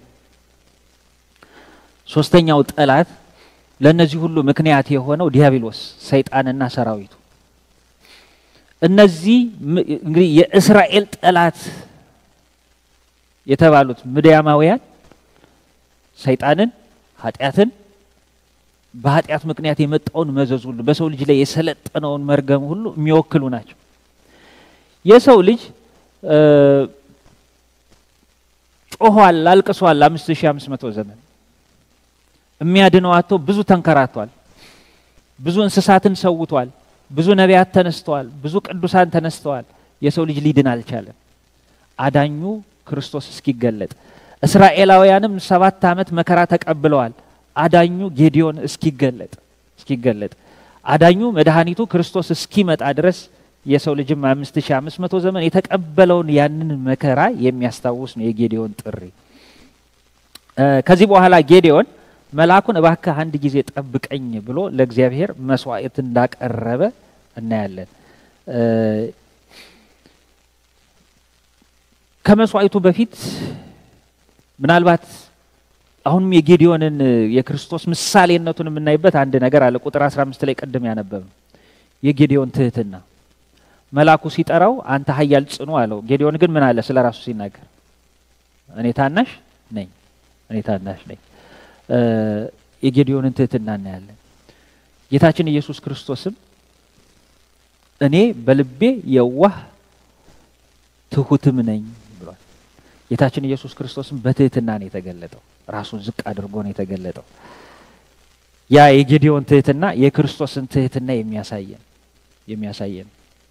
ሶስተኛው ጠላት ለእነዚህ ሁሉ ምክንያት የሆነው ዲያብሎስ ሰይጣንና ሰራዊቱ። እነዚህ እንግዲህ የእስራኤል ጠላት የተባሉት ምድያማውያን ሰይጣንን፣ ኃጢአትን በኃጢአት ምክንያት የመጣውን መዘዝ ሁሉ በሰው ልጅ ላይ የሰለጠነውን መርገም ሁሉ የሚወክሉ ናቸው። የሰው ልጅ ጮኋል፣ አልቅሷል። አምስት ሺህ አምስት መቶ ዘመን የሚያድነው አቶ ብዙ ተንከራቷል። ብዙ እንስሳትን ሰውቷል። ብዙ ነቢያት ተነስተዋል። ብዙ ቅዱሳን ተነስተዋል። የሰው ልጅ ሊድን አልቻለም። አዳኙ ክርስቶስ እስኪገለጥ እስራኤላውያንም ሰባት ዓመት መከራ ተቀብለዋል። አዳኙ ጌዲዮን እስኪገለጥ እስኪገለጥ አዳኙ መድኃኒቱ ክርስቶስ እስኪመጣ ድረስ የሰው ልጅም አምስት ሺህ አምስት መቶ ዘመን የተቀበለውን ያንን መከራ የሚያስታውስ ነው የጌዲዮን ጥሪ። ከዚህ በኋላ ጌዲዮን መልአኩን እባክህ አንድ ጊዜ ጠብቀኝ ብሎ ለእግዚአብሔር መስዋዕት እንዳቀረበ እናያለን። ከመስዋዕቱ በፊት ምናልባት አሁንም የጌዲዮንን የክርስቶስ ምሳሌነቱን የምናይበት አንድ ነገር አለ። ቁጥር 15 ላይ ቅድም ያነበብ የጌዲዮን ትህትና መልአኩ ሲጠራው አንተ ኃያል ጽኑ አለው። ጌዲዮን ግን ምን አለ? ስለ ራሱ ሲናገር እኔ ታናሽ ነኝ፣ እኔ ታናሽ ነኝ። የጌዲዮንን ትህትና እናያለን። ጌታችን ኢየሱስ ክርስቶስም እኔ በልቤ የዋህ ትሁትም ነኝ ብሏል። ጌታችን ኢየሱስ ክርስቶስም በትህትና ነው የተገለጠው። ራሱን ዝቅ አድርጎ ነው የተገለጠው። ያ የጌዲዮን ትህትና የክርስቶስን ትህትና የሚያሳየን የሚያሳየን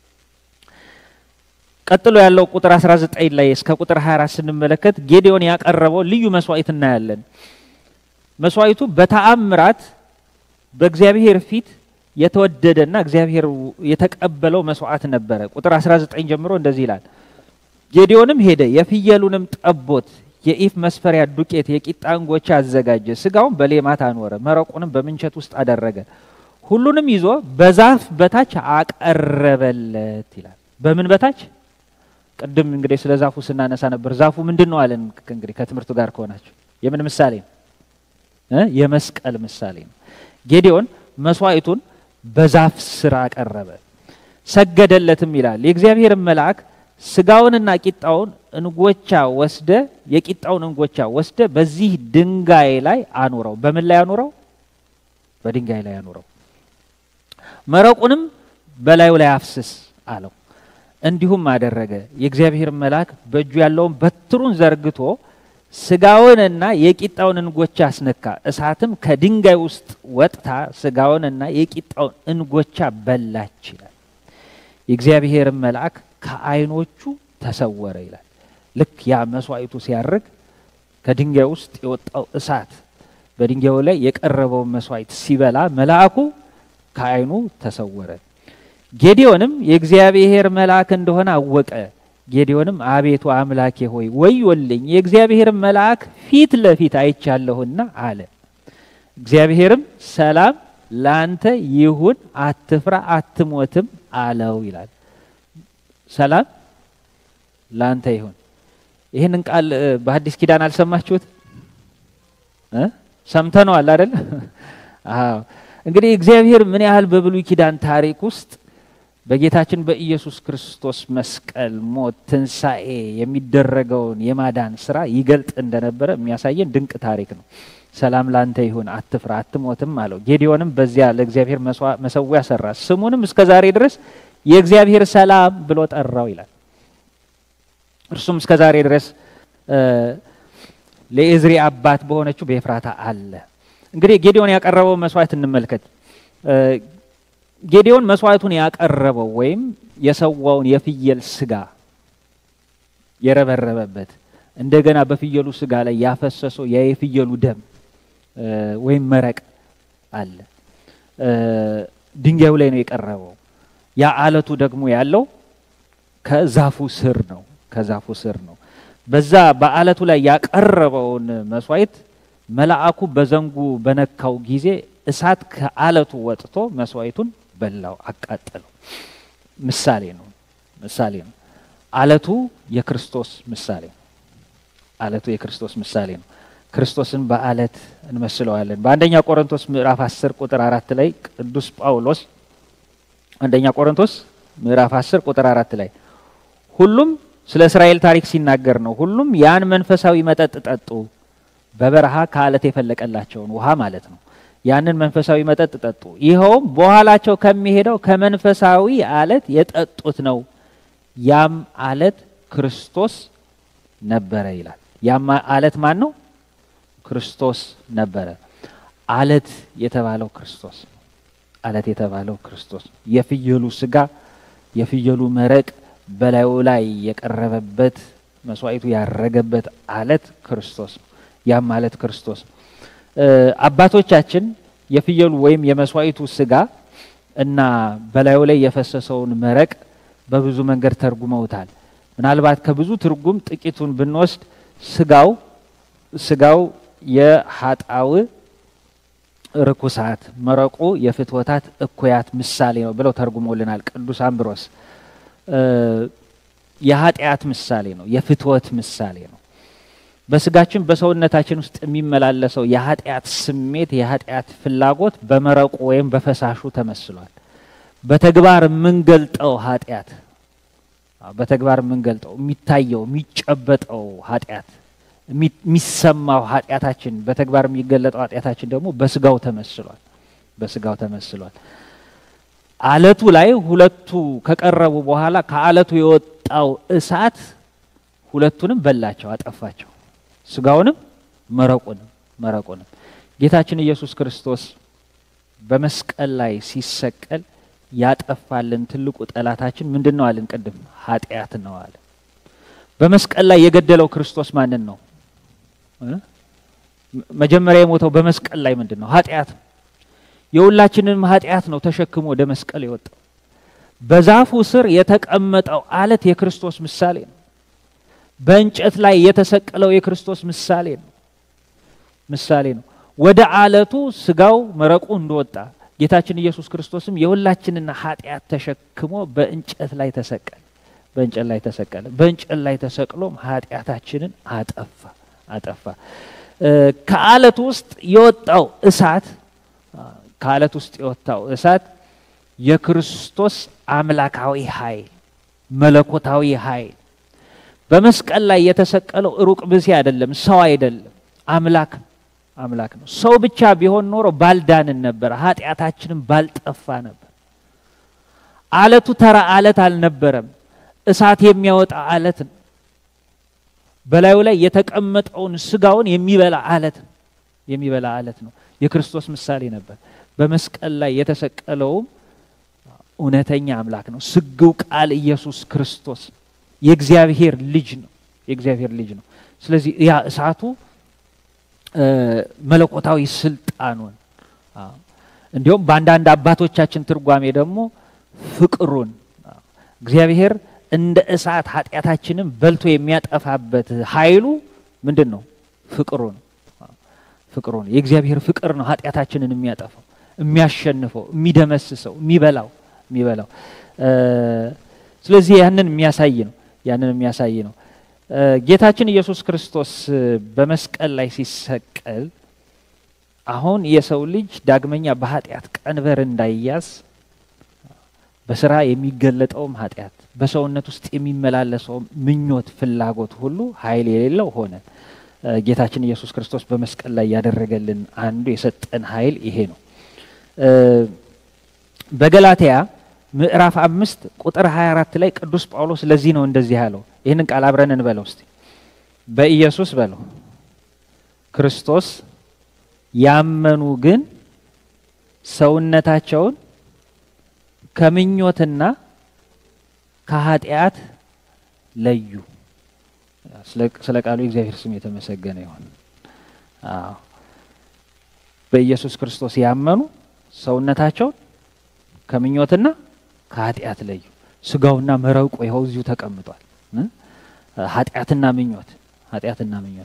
ቀጥሎ ያለው ቁጥር 19 ላይ እስከ ቁጥር 24 ስንመለከት ጌዲዮን ያቀረበው ልዩ መስዋዕት እናያለን። መስዋዕቱ በተአምራት በእግዚአብሔር ፊት የተወደደና እግዚአብሔር የተቀበለው መስዋዕት ነበረ። ቁጥር 19 ጀምሮ እንደዚህ ይላል። ጌዲዮንም ሄደ፣ የፍየሉንም ጠቦት የኢፍ መስፈሪያ ዱቄት የቂጣ እንጎቻ አዘጋጀ፣ ስጋውን በሌማት አኖረ፣ መረቁንም በምንቸት ውስጥ አደረገ፣ ሁሉንም ይዞ በዛፍ በታች አቀረበለት ይላል። በምን በታች? ቅድም እንግዲህ ስለ ዛፉ ስናነሳ ነበር። ዛፉ ምንድን ነው አለን? እንግዲህ ከትምህርቱ ጋር ከሆናችሁ የምን ምሳሌ ነው? የመስቀል ምሳሌ ነው። ጌዲዮን መስዋዕቱን በዛፍ ስር አቀረበ፣ ሰገደለትም ይላል። የእግዚአብሔርን መልአክ ስጋውንና ቂጣውን እንጎቻ ወስደ የቂጣውን እንጎቻ ወስደ በዚህ ድንጋይ ላይ አኑረው። በምን ላይ አኑረው? በድንጋይ ላይ አኑረው። መረቁንም በላዩ ላይ አፍስስ አለው። እንዲሁም አደረገ። የእግዚአብሔር መልአክ በእጁ ያለውን በትሩን ዘርግቶ ስጋውንና የቂጣውን እንጎቻ አስነካ። እሳትም ከድንጋይ ውስጥ ወጥታ ስጋውንና የቂጣውን እንጎቻ በላች ይላል። የእግዚአብሔር መልአክ ከዓይኖቹ ተሰወረ ይላል። ልክ ያ መስዋዕቱ ሲያርግ ከድንጋይ ውስጥ የወጣው እሳት በድንጋዩ ላይ የቀረበውን መስዋዕት ሲበላ መልአኩ ከዓይኑ ተሰወረ። ጌዲዮንም የእግዚአብሔር መልአክ እንደሆነ አወቀ። ጌዲዮንም አቤቱ አምላኬ ሆይ ወዮልኝ፣ የእግዚአብሔር መልአክ ፊት ለፊት አይቻለሁና አለ። እግዚአብሔርም ሰላም ላንተ ይሁን፣ አትፍራ፣ አትሞትም አለው ይላል። ሰላም ላንተ ይሁን። ይህንን ቃል በሐዲስ ኪዳን አልሰማችሁት? ሰምተነዋል አይደል? አዎ። እንግዲህ እግዚአብሔር ምን ያህል በብሉይ ኪዳን ታሪክ ውስጥ በጌታችን በኢየሱስ ክርስቶስ መስቀል፣ ሞት፣ ትንሣኤ የሚደረገውን የማዳን ስራ ይገልጥ እንደነበረ የሚያሳየን ድንቅ ታሪክ ነው። ሰላም ላንተ ይሁን፣ አትፍራ፣ አትሞትም አለው። ጌዲዮንም በዚያ ለእግዚአብሔር መሰዊያ ሰራ፣ ስሙንም እስከ ዛሬ ድረስ የእግዚአብሔር ሰላም ብሎ ጠራው ይላል። እርሱም እስከ ዛሬ ድረስ ለኤዝሪ አባት በሆነችው በኤፍራታ አለ። እንግዲህ ጌዲዮን ያቀረበው መስዋዕት እንመልከት። ጌዲዮን መስዋዕቱን ያቀረበው ወይም የሰዋውን የፍየል ስጋ የረበረበበት እንደገና በፍየሉ ስጋ ላይ ያፈሰሰው ያ የፍየሉ ደም ወይም መረቅ አለ። ድንጋዩ ላይ ነው የቀረበው። ያ አለቱ ደግሞ ያለው ከዛፉ ስር ነው። ከዛፉ ስር ነው። በዛ በአለቱ ላይ ያቀረበውን መስዋዕት መልአኩ በዘንጉ በነካው ጊዜ እሳት ከአለቱ ወጥቶ መስዋዕቱን በላው፣ አቃጠለው። ምሳሌ ነው። ምሳሌ ነው። አለቱ የክርስቶስ ምሳሌ ነው። አለቱ የክርስቶስ ምሳሌ ነው። ክርስቶስን በአለት እንመስለዋለን። በአንደኛ ቆሮንቶስ ምዕራፍ 10 ቁጥር አራት ላይ ቅዱስ ጳውሎስ አንደኛ ቆሮንቶስ ምዕራፍ 10 ቁጥር አራት ላይ ሁሉም ስለ እስራኤል ታሪክ ሲናገር ነው። ሁሉም ያን መንፈሳዊ መጠጥ ጠጡ፣ በበረሃ ከአለት የፈለቀላቸውን ውሃ ማለት ነው። ያንን መንፈሳዊ መጠጥ ጠጡ፣ ይኸውም በኋላቸው ከሚሄደው ከመንፈሳዊ አለት የጠጡት ነው። ያም አለት ክርስቶስ ነበረ ይላል። ያም አለት ማን ነው? ክርስቶስ ነበረ። አለት የተባለው ክርስቶስ አለት የተባለው ክርስቶስ የፍየሉ ስጋ የፍየሉ መረቅ በላዩ ላይ የቀረበበት መስዋዕቱ ያረገበት አለት ክርስቶስ ነው። ያም አለት ክርስቶስ ነው። አባቶቻችን የፍየሉ ወይም የመስዋዕቱ ስጋ እና በላዩ ላይ የፈሰሰውን መረቅ በብዙ መንገድ ተርጉመውታል። ምናልባት ከብዙ ትርጉም ጥቂቱን ብንወስድ ስጋው ስጋው የሀጣው ርኩሳት መረቁ የፍትወታት እኩያት ምሳሌ ነው ብለው ተርጉሞልናል ቅዱስ አምብሮስ። የኃጢአት ምሳሌ ነው፣ የፍትወት ምሳሌ ነው። በስጋችን በሰውነታችን ውስጥ የሚመላለሰው የኃጢአት ስሜት የኃጢአት ፍላጎት በመረቁ ወይም በፈሳሹ ተመስሏል። በተግባር የምንገልጠው ኃጢአት በተግባር የምንገልጠው የሚታየው የሚጨበጠው ኃጢአት የሚሰማው ኃጢአታችን በተግባር የሚገለጠው ኃጢአታችን ደግሞ በስጋው ተመስሏል። በስጋው ተመስሏል። አለቱ ላይ ሁለቱ ከቀረቡ በኋላ ከአለቱ የወጣው እሳት ሁለቱንም በላቸው፣ አጠፋቸው። ስጋውንም መረቁንም መረቁንም ጌታችን ኢየሱስ ክርስቶስ በመስቀል ላይ ሲሰቀል ያጠፋልን ትልቁ ጠላታችን ምንድን ነው አልን? ቅድም ኃጢአት ነው አለ። በመስቀል ላይ የገደለው ክርስቶስ ማንን ነው? መጀመሪያ የሞተው በመስቀል ላይ ምንድን ነው? ኃጢአት ነው። የሁላችንም ኃጢአት ነው ተሸክሞ ወደ መስቀል የወጣው። በዛፉ ስር የተቀመጠው አለት የክርስቶስ ምሳሌ ነው። በእንጨት ላይ የተሰቀለው የክርስቶስ ምሳሌ ነው ምሳሌ ነው። ወደ አለቱ ስጋው መረቁ እንደወጣ ጌታችን ኢየሱስ ክርስቶስም የሁላችንን ኃጢአት ተሸክሞ በእንጨት ላይ ተሰቀለ። በእንጨት ላይ ተሰቀለ። በእንጨት ላይ ተሰቅሎም ኃጢአታችንን አጠፋ አጠፋ። ከአለት ውስጥ የወጣው እሳት ከአለት ውስጥ የወጣው እሳት የክርስቶስ አምላካዊ ኃይል መለኮታዊ ኃይል በመስቀል ላይ የተሰቀለው ሩቅ ብእሲ አይደለም፣ ሰው አይደለም፣ አምላክ አምላክ ነው። ሰው ብቻ ቢሆን ኖሮ ባልዳንን ነበር፣ ኃጢአታችንም ባልጠፋ ነበር። አለቱ ተራ አለት አልነበረም፣ እሳት የሚያወጣ አለት ነው። በላዩ ላይ የተቀመጠውን ስጋውን የሚበላ አለት ነው የሚበላ አለት ነው። የክርስቶስ ምሳሌ ነበር። በመስቀል ላይ የተሰቀለውም እውነተኛ አምላክ ነው። ስግው ቃል ኢየሱስ ክርስቶስ የእግዚአብሔር ልጅ ነው። የእግዚአብሔር ልጅ ነው። ስለዚህ ያ እሳቱ መለኮታዊ ስልጣኑን እንዲሁም በአንዳንድ አባቶቻችን ትርጓሜ ደግሞ ፍቅሩን እግዚአብሔር እንደ እሳት ኃጢአታችንን በልቶ የሚያጠፋበት ኃይሉ ምንድን ነው? ፍቅሩ ነው። ፍቅሩ ነው። የእግዚአብሔር ፍቅር ነው ኃጢአታችንን የሚያጠፋው፣ የሚያሸንፈው፣ የሚደመስሰው፣ የሚበላው የሚበላው ስለዚህ ያንን የሚያሳይ ነው። ያንን የሚያሳይ ነው። ጌታችን ኢየሱስ ክርስቶስ በመስቀል ላይ ሲሰቀል አሁን የሰው ልጅ ዳግመኛ በኃጢአት ቀንበር እንዳይያዝ በስራ የሚገለጠውም ኃጢአት በሰውነት ውስጥ የሚመላለሰው ምኞት፣ ፍላጎት ሁሉ ኃይል የሌለው ሆነ። ጌታችን ኢየሱስ ክርስቶስ በመስቀል ላይ ያደረገልን አንዱ የሰጠን ኃይል ይሄ ነው። በገላትያ ምዕራፍ አምስት ቁጥር 24 ላይ ቅዱስ ጳውሎስ ለዚህ ነው እንደዚህ ያለው ይህንን ቃል አብረን እንበለው እስቲ። በኢየሱስ በለው ክርስቶስ ያመኑ ግን ሰውነታቸውን ከምኞትና ከኃጢአት ለዩ። ስለ ቃሉ የእግዚአብሔር ስም የተመሰገነ ይሁን። አዎ በኢየሱስ ክርስቶስ ያመኑ ሰውነታቸውን ከምኞትና ከኃጢአት ለዩ። ስጋውና መረቁ ይኸው እዚሁ ተቀምጧል። ኃጢአትና ምኞት ኃጢአትና ምኞት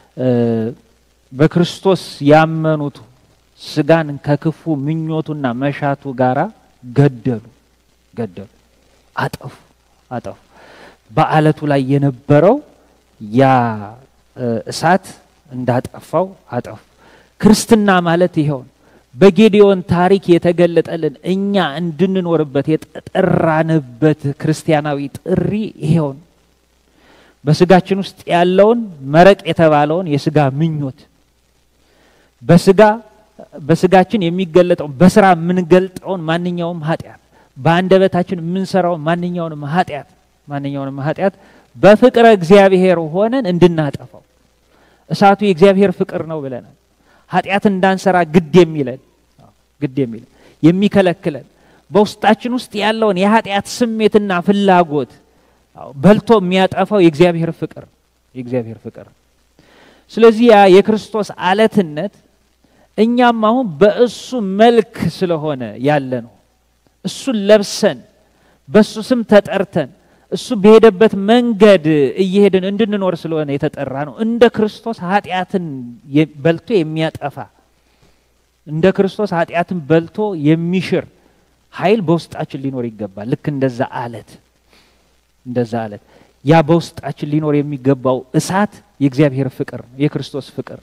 በክርስቶስ ያመኑት ስጋን ከክፉ ምኞቱና መሻቱ ጋራ ገደሉ ገደሉ፣ አጠፉ አጠፉ። በአለቱ ላይ የነበረው ያ እሳት እንዳጠፋው አጠፉ። ክርስትና ማለት ይኸውን በጌዲዮን ታሪክ የተገለጠልን እኛ እንድንኖርበት የጠራንበት ክርስቲያናዊ ጥሪ ይኸውን በስጋችን ውስጥ ያለውን መረቅ የተባለውን የስጋ ምኞት በስጋ በስጋችን የሚገለጠው በስራ የምንገልጠውን ማንኛውም ኃጢአት በአንደበታችን የምንሰራውን ማንኛውንም ኃጢአት ማንኛውንም ኃጢአት በፍቅረ እግዚአብሔር ሆነን እንድናጠፋው እሳቱ የእግዚአብሔር ፍቅር ነው ብለናል። ኃጢአት እንዳንሰራ ግድ የሚለን ግድ የሚለን የሚከለክለን በውስጣችን ውስጥ ያለውን የኃጢአት ስሜትና ፍላጎት በልቶ የሚያጠፋው የእግዚአብሔር ፍቅር የእግዚአብሔር ፍቅር። ስለዚህ ያ የክርስቶስ አለትነት እኛም አሁን በእሱ መልክ ስለሆነ ያለ ነው። እሱን ለብሰን በእሱ ስም ተጠርተን እሱ በሄደበት መንገድ እየሄድን እንድንኖር ስለሆነ የተጠራ ነው። እንደ ክርስቶስ ኃጢአትን በልቶ የሚያጠፋ እንደ ክርስቶስ ኃጢአትን በልቶ የሚሽር ኃይል በውስጣችን ሊኖር ይገባል። ልክ እንደዛ አለት እንደዛ አለት ያ በውስጣችን ሊኖር የሚገባው እሳት የእግዚአብሔር ፍቅር ነው፣ የክርስቶስ ፍቅር።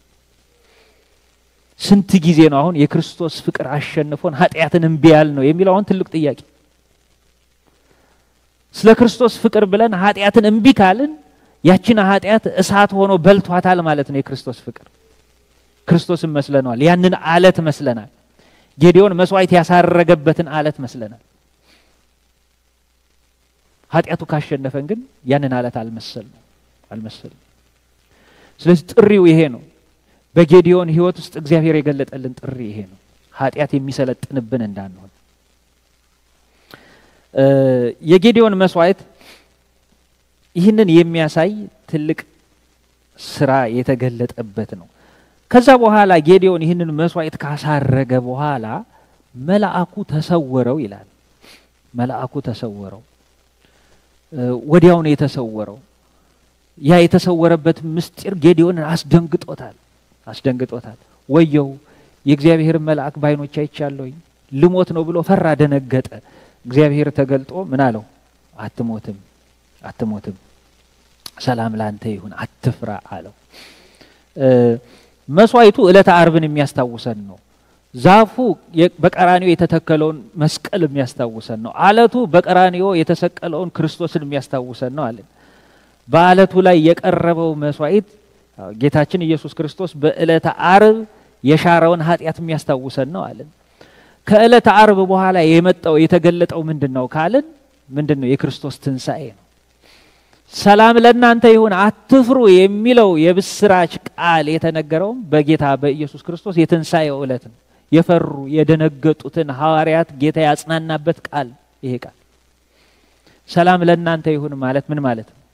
ስንት ጊዜ ነው አሁን የክርስቶስ ፍቅር አሸንፎን ኃጢአትን እምቢ ያል ነው የሚለው አሁን ትልቅ ጥያቄ። ስለ ክርስቶስ ፍቅር ብለን ኃጢአትን እምቢ ካልን ያችን ኃጢአት እሳት ሆኖ በልቷታል ማለት ነው። የክርስቶስ ፍቅር ክርስቶስን መስለነዋል። ያንን አለት መስለናል። ጌዲዮን መስዋዕት ያሳረገበትን አለት መስለናል። ኃጢአቱ ካሸነፈን ግን ያንን አለት አልመሰልንም አልመሰልንም። ስለዚህ ጥሪው ይሄ ነው። በጌዲዮን ሕይወት ውስጥ እግዚአብሔር የገለጠልን ጥሪ ይሄ ነው። ኃጢአት የሚሰለጥንብን እንዳንሆን የጌዲዮን መስዋዕት ይህንን የሚያሳይ ትልቅ ስራ የተገለጠበት ነው። ከዛ በኋላ ጌዲዮን ይህንን መስዋዕት ካሳረገ በኋላ መልአኩ ተሰወረው ይላል። መልአኩ ተሰወረው፣ ወዲያው ነው የተሰወረው። ያ የተሰወረበት ምስጢር ጌዲዮንን አስደንግጦታል አስደንግጦታል። ወየው የእግዚአብሔርን መልአክ በዓይኖች አይቻለሁኝ ልሞት ነው ብሎ ፈራ፣ ደነገጠ። እግዚአብሔር ተገልጦ ምን አለው? አትሞትም፣ አትሞትም፣ ሰላም ላንተ ይሁን፣ አትፍራ አለው። መስዋዕቱ ዕለተ አርብን የሚያስታውሰን ነው። ዛፉ በቀራኒዮ የተተከለውን መስቀል የሚያስታውሰን ነው። አለቱ በቀራኒዮ የተሰቀለውን ክርስቶስን የሚያስታውሰን ነው አለን። በአለቱ ላይ የቀረበው መስዋዕት ጌታችን ኢየሱስ ክርስቶስ በዕለተ አርብ የሻረውን ኃጢአት የሚያስታውሰን ነው አለን። ከዕለተ አርብ በኋላ የመጣው የተገለጠው ምንድን ነው ካልን ምንድን ነው? የክርስቶስ ትንሣኤ ነው። ሰላም ለእናንተ ይሁን አትፍሩ የሚለው የብስራች ቃል የተነገረውም በጌታ በኢየሱስ ክርስቶስ የትንሣኤው ዕለት ነው። የፈሩ የደነገጡትን ሐዋርያት ጌታ ያጽናናበት ቃል ይሄ ቃል ሰላም ለእናንተ ይሁን ማለት ምን ማለት ነው?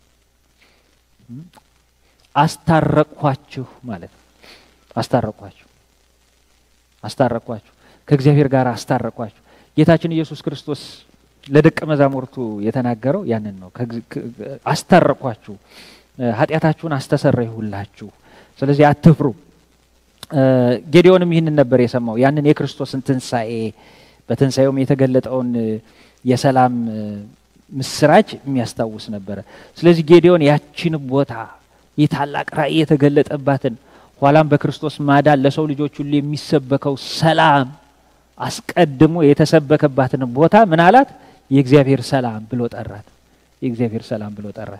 አስታረቅኳችሁ ማለት ነው። አስታረቅኳችሁ አስታረቅኳችሁ ከእግዚአብሔር ጋር አስታረቅኳችሁ። ጌታችን ኢየሱስ ክርስቶስ ለደቀ መዛሙርቱ የተናገረው ያንን ነው። አስታረቅኳችሁ፣ ኃጢአታችሁን አስተሰረይሁላችሁ፣ ስለዚህ አትፍሩ። ጌዲዮንም ይህንን ነበር የሰማው ያንን የክርስቶስን ትንሣኤ በትንሣኤውም የተገለጠውን የሰላም ምስራች የሚያስታውስ ነበረ። ስለዚህ ጌዲዮን ያችን ቦታ ይህ ታላቅ ራእይ የተገለጠባትን ኋላም በክርስቶስ ማዳን ለሰው ልጆች ሁሉ የሚሰበከው ሰላም አስቀድሞ የተሰበከባትን ቦታ ምን አላት? የእግዚአብሔር ሰላም ብሎ ጠራት። የእግዚአብሔር ሰላም ብሎ ጠራት።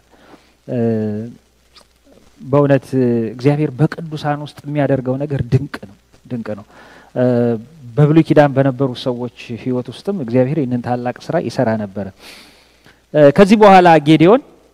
በእውነት እግዚአብሔር በቅዱሳን ውስጥ የሚያደርገው ነገር ድንቅ ነው፣ ድንቅ ነው። በብሉይ ኪዳን በነበሩ ሰዎች ሕይወት ውስጥም እግዚአብሔር ይህንን ታላቅ ስራ ይሰራ ነበረ። ከዚህ በኋላ ጌዲዮን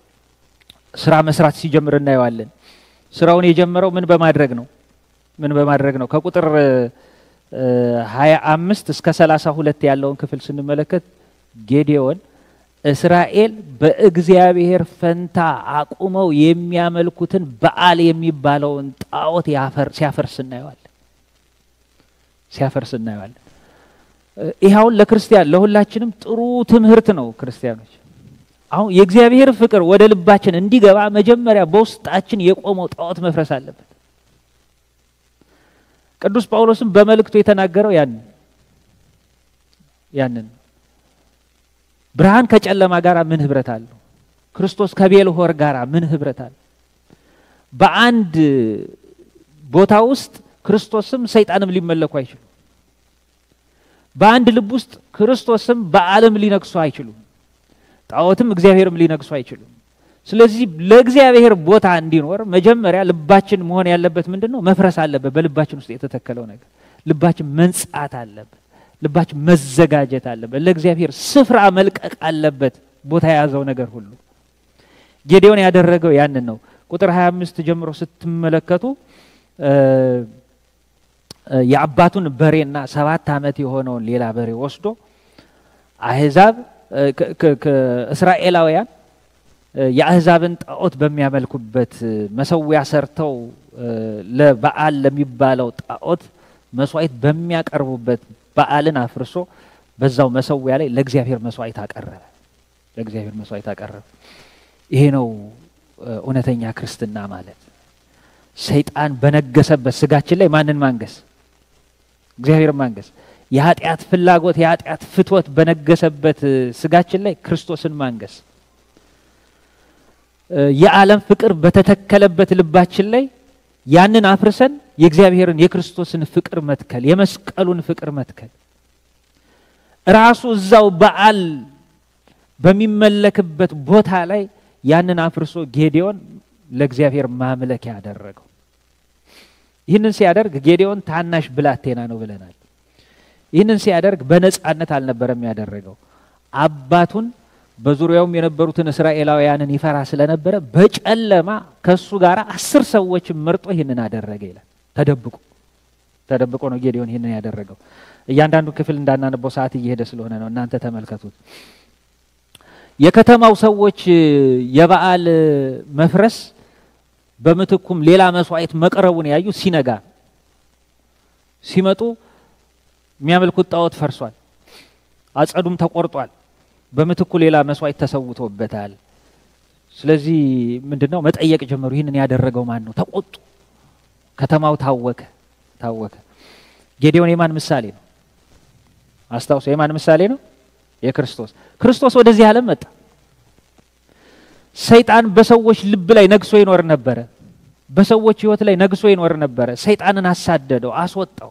ስራ መስራት ሲጀምር እናየዋለን። ስራውን የጀመረው ምን በማድረግ ነው? ምን በማድረግ ነው? ከቁጥር ሀያ አምስት እስከ ሰላሳ ሁለት ያለውን ክፍል ስንመለከት ጌዴዎን እስራኤል በእግዚአብሔር ፈንታ አቁመው የሚያመልኩትን በዓል የሚባለውን ጣዖት ሲያፈርስ እናየዋለን ሲያፈርስ እናየዋለን። ይህ አሁን ለክርስቲያን ለሁላችንም ጥሩ ትምህርት ነው። ክርስቲያኖች አሁን የእግዚአብሔር ፍቅር ወደ ልባችን እንዲገባ መጀመሪያ በውስጣችን የቆመው ጣዖት መፍረስ አለበት። ቅዱስ ጳውሎስም በመልእክቱ የተናገረው ያንን ያንን ብርሃን ከጨለማ ጋር ምን ህብረት አለው? ክርስቶስ ከቤልሆር ጋር ምን ህብረት አለው? በአንድ ቦታ ውስጥ ክርስቶስም ሰይጣንም ሊመለኩ አይችሉም። በአንድ ልብ ውስጥ ክርስቶስም በዓለም ሊነግሱ አይችሉም። ጣዖትም እግዚአብሔርም ሊነግሱ አይችሉም። ስለዚህ ለእግዚአብሔር ቦታ እንዲኖር መጀመሪያ ልባችን መሆን ያለበት ምንድን ነው? መፍረስ አለበት። በልባችን ውስጥ የተተከለው ነገር ልባችን መንጻት አለበት። ልባችን መዘጋጀት አለበት። ለእግዚአብሔር ስፍራ መልቀቅ አለበት። ቦታ የያዘው ነገር ሁሉ ጌዴዎን ያደረገው ያንን ነው። ቁጥር 25 ጀምሮ ስትመለከቱ የአባቱን በሬና ሰባት ዓመት የሆነውን ሌላ በሬ ወስዶ አህዛብ እስራኤላውያን የአህዛብን ጣዖት በሚያመልኩበት መሰዊያ ሰርተው ለበዓል ለሚባለው ጣዖት መስዋዕት በሚያቀርቡበት በዓልን አፍርሶ በዛው መሰዊያ ላይ ለእግዚአብሔር መስዋዕት አቀረበ። ለእግዚአብሔር መስዋዕት አቀረበ። ይሄ ነው እውነተኛ ክርስትና ማለት። ሰይጣን በነገሰበት ስጋችን ላይ ማንን ማንገስ? እግዚአብሔር ማንገስ። የኃጢአት ፍላጎት የኃጢአት ፍትወት በነገሰበት ስጋችን ላይ ክርስቶስን ማንገስ። የዓለም ፍቅር በተተከለበት ልባችን ላይ ያንን አፍርሰን የእግዚአብሔርን የክርስቶስን ፍቅር መትከል፣ የመስቀሉን ፍቅር መትከል። ራሱ እዛው በዓል በሚመለክበት ቦታ ላይ ያንን አፍርሶ ጌዴዎን ለእግዚአብሔር ማምለክ ያደረገው። ይህንን ሲያደርግ ጌዴዎን ታናሽ ብላቴና ነው ብለናል። ይህንን ሲያደርግ በነጻነት አልነበረም ያደረገው። አባቱን በዙሪያውም የነበሩትን እስራኤላውያንን ይፈራ ስለነበረ በጨለማ ከሱ ጋር አስር ሰዎችን መርጦ ይህንን አደረገ ይላል። ተደብቆ ተደብቆ ነው ጌዴዎን ይህንን ያደረገው። እያንዳንዱ ክፍል እንዳናነበው ሰዓት እየሄደ ስለሆነ ነው። እናንተ ተመልከቱት። የከተማው ሰዎች የበዓል መፍረስ በምትኩም ሌላ መስዋዕት መቅረቡን ያዩ ሲነጋ ሲመጡ የሚያመልኩት ጣዖት ፈርሷል፣ አጸዱም ተቆርጧል፣ በምትኩ ሌላ መስዋዕት ተሰውቶበታል። ስለዚህ ምንድን ነው መጠየቅ ጀመሩ። ይህንን ያደረገው ማን ነው? ተቆጡ። ከተማው ታወከ ታወከ። ጌዴዎን የማን ምሳሌ ነው? አስታውሶ የማን ምሳሌ ነው? የክርስቶስ ክርስቶስ ወደዚህ ዓለም መጣ። ሰይጣን በሰዎች ልብ ላይ ነግሶ ይኖር ነበረ። በሰዎች ሕይወት ላይ ነግሶ ይኖር ነበረ። ሰይጣንን አሳደደው፣ አስወጣው።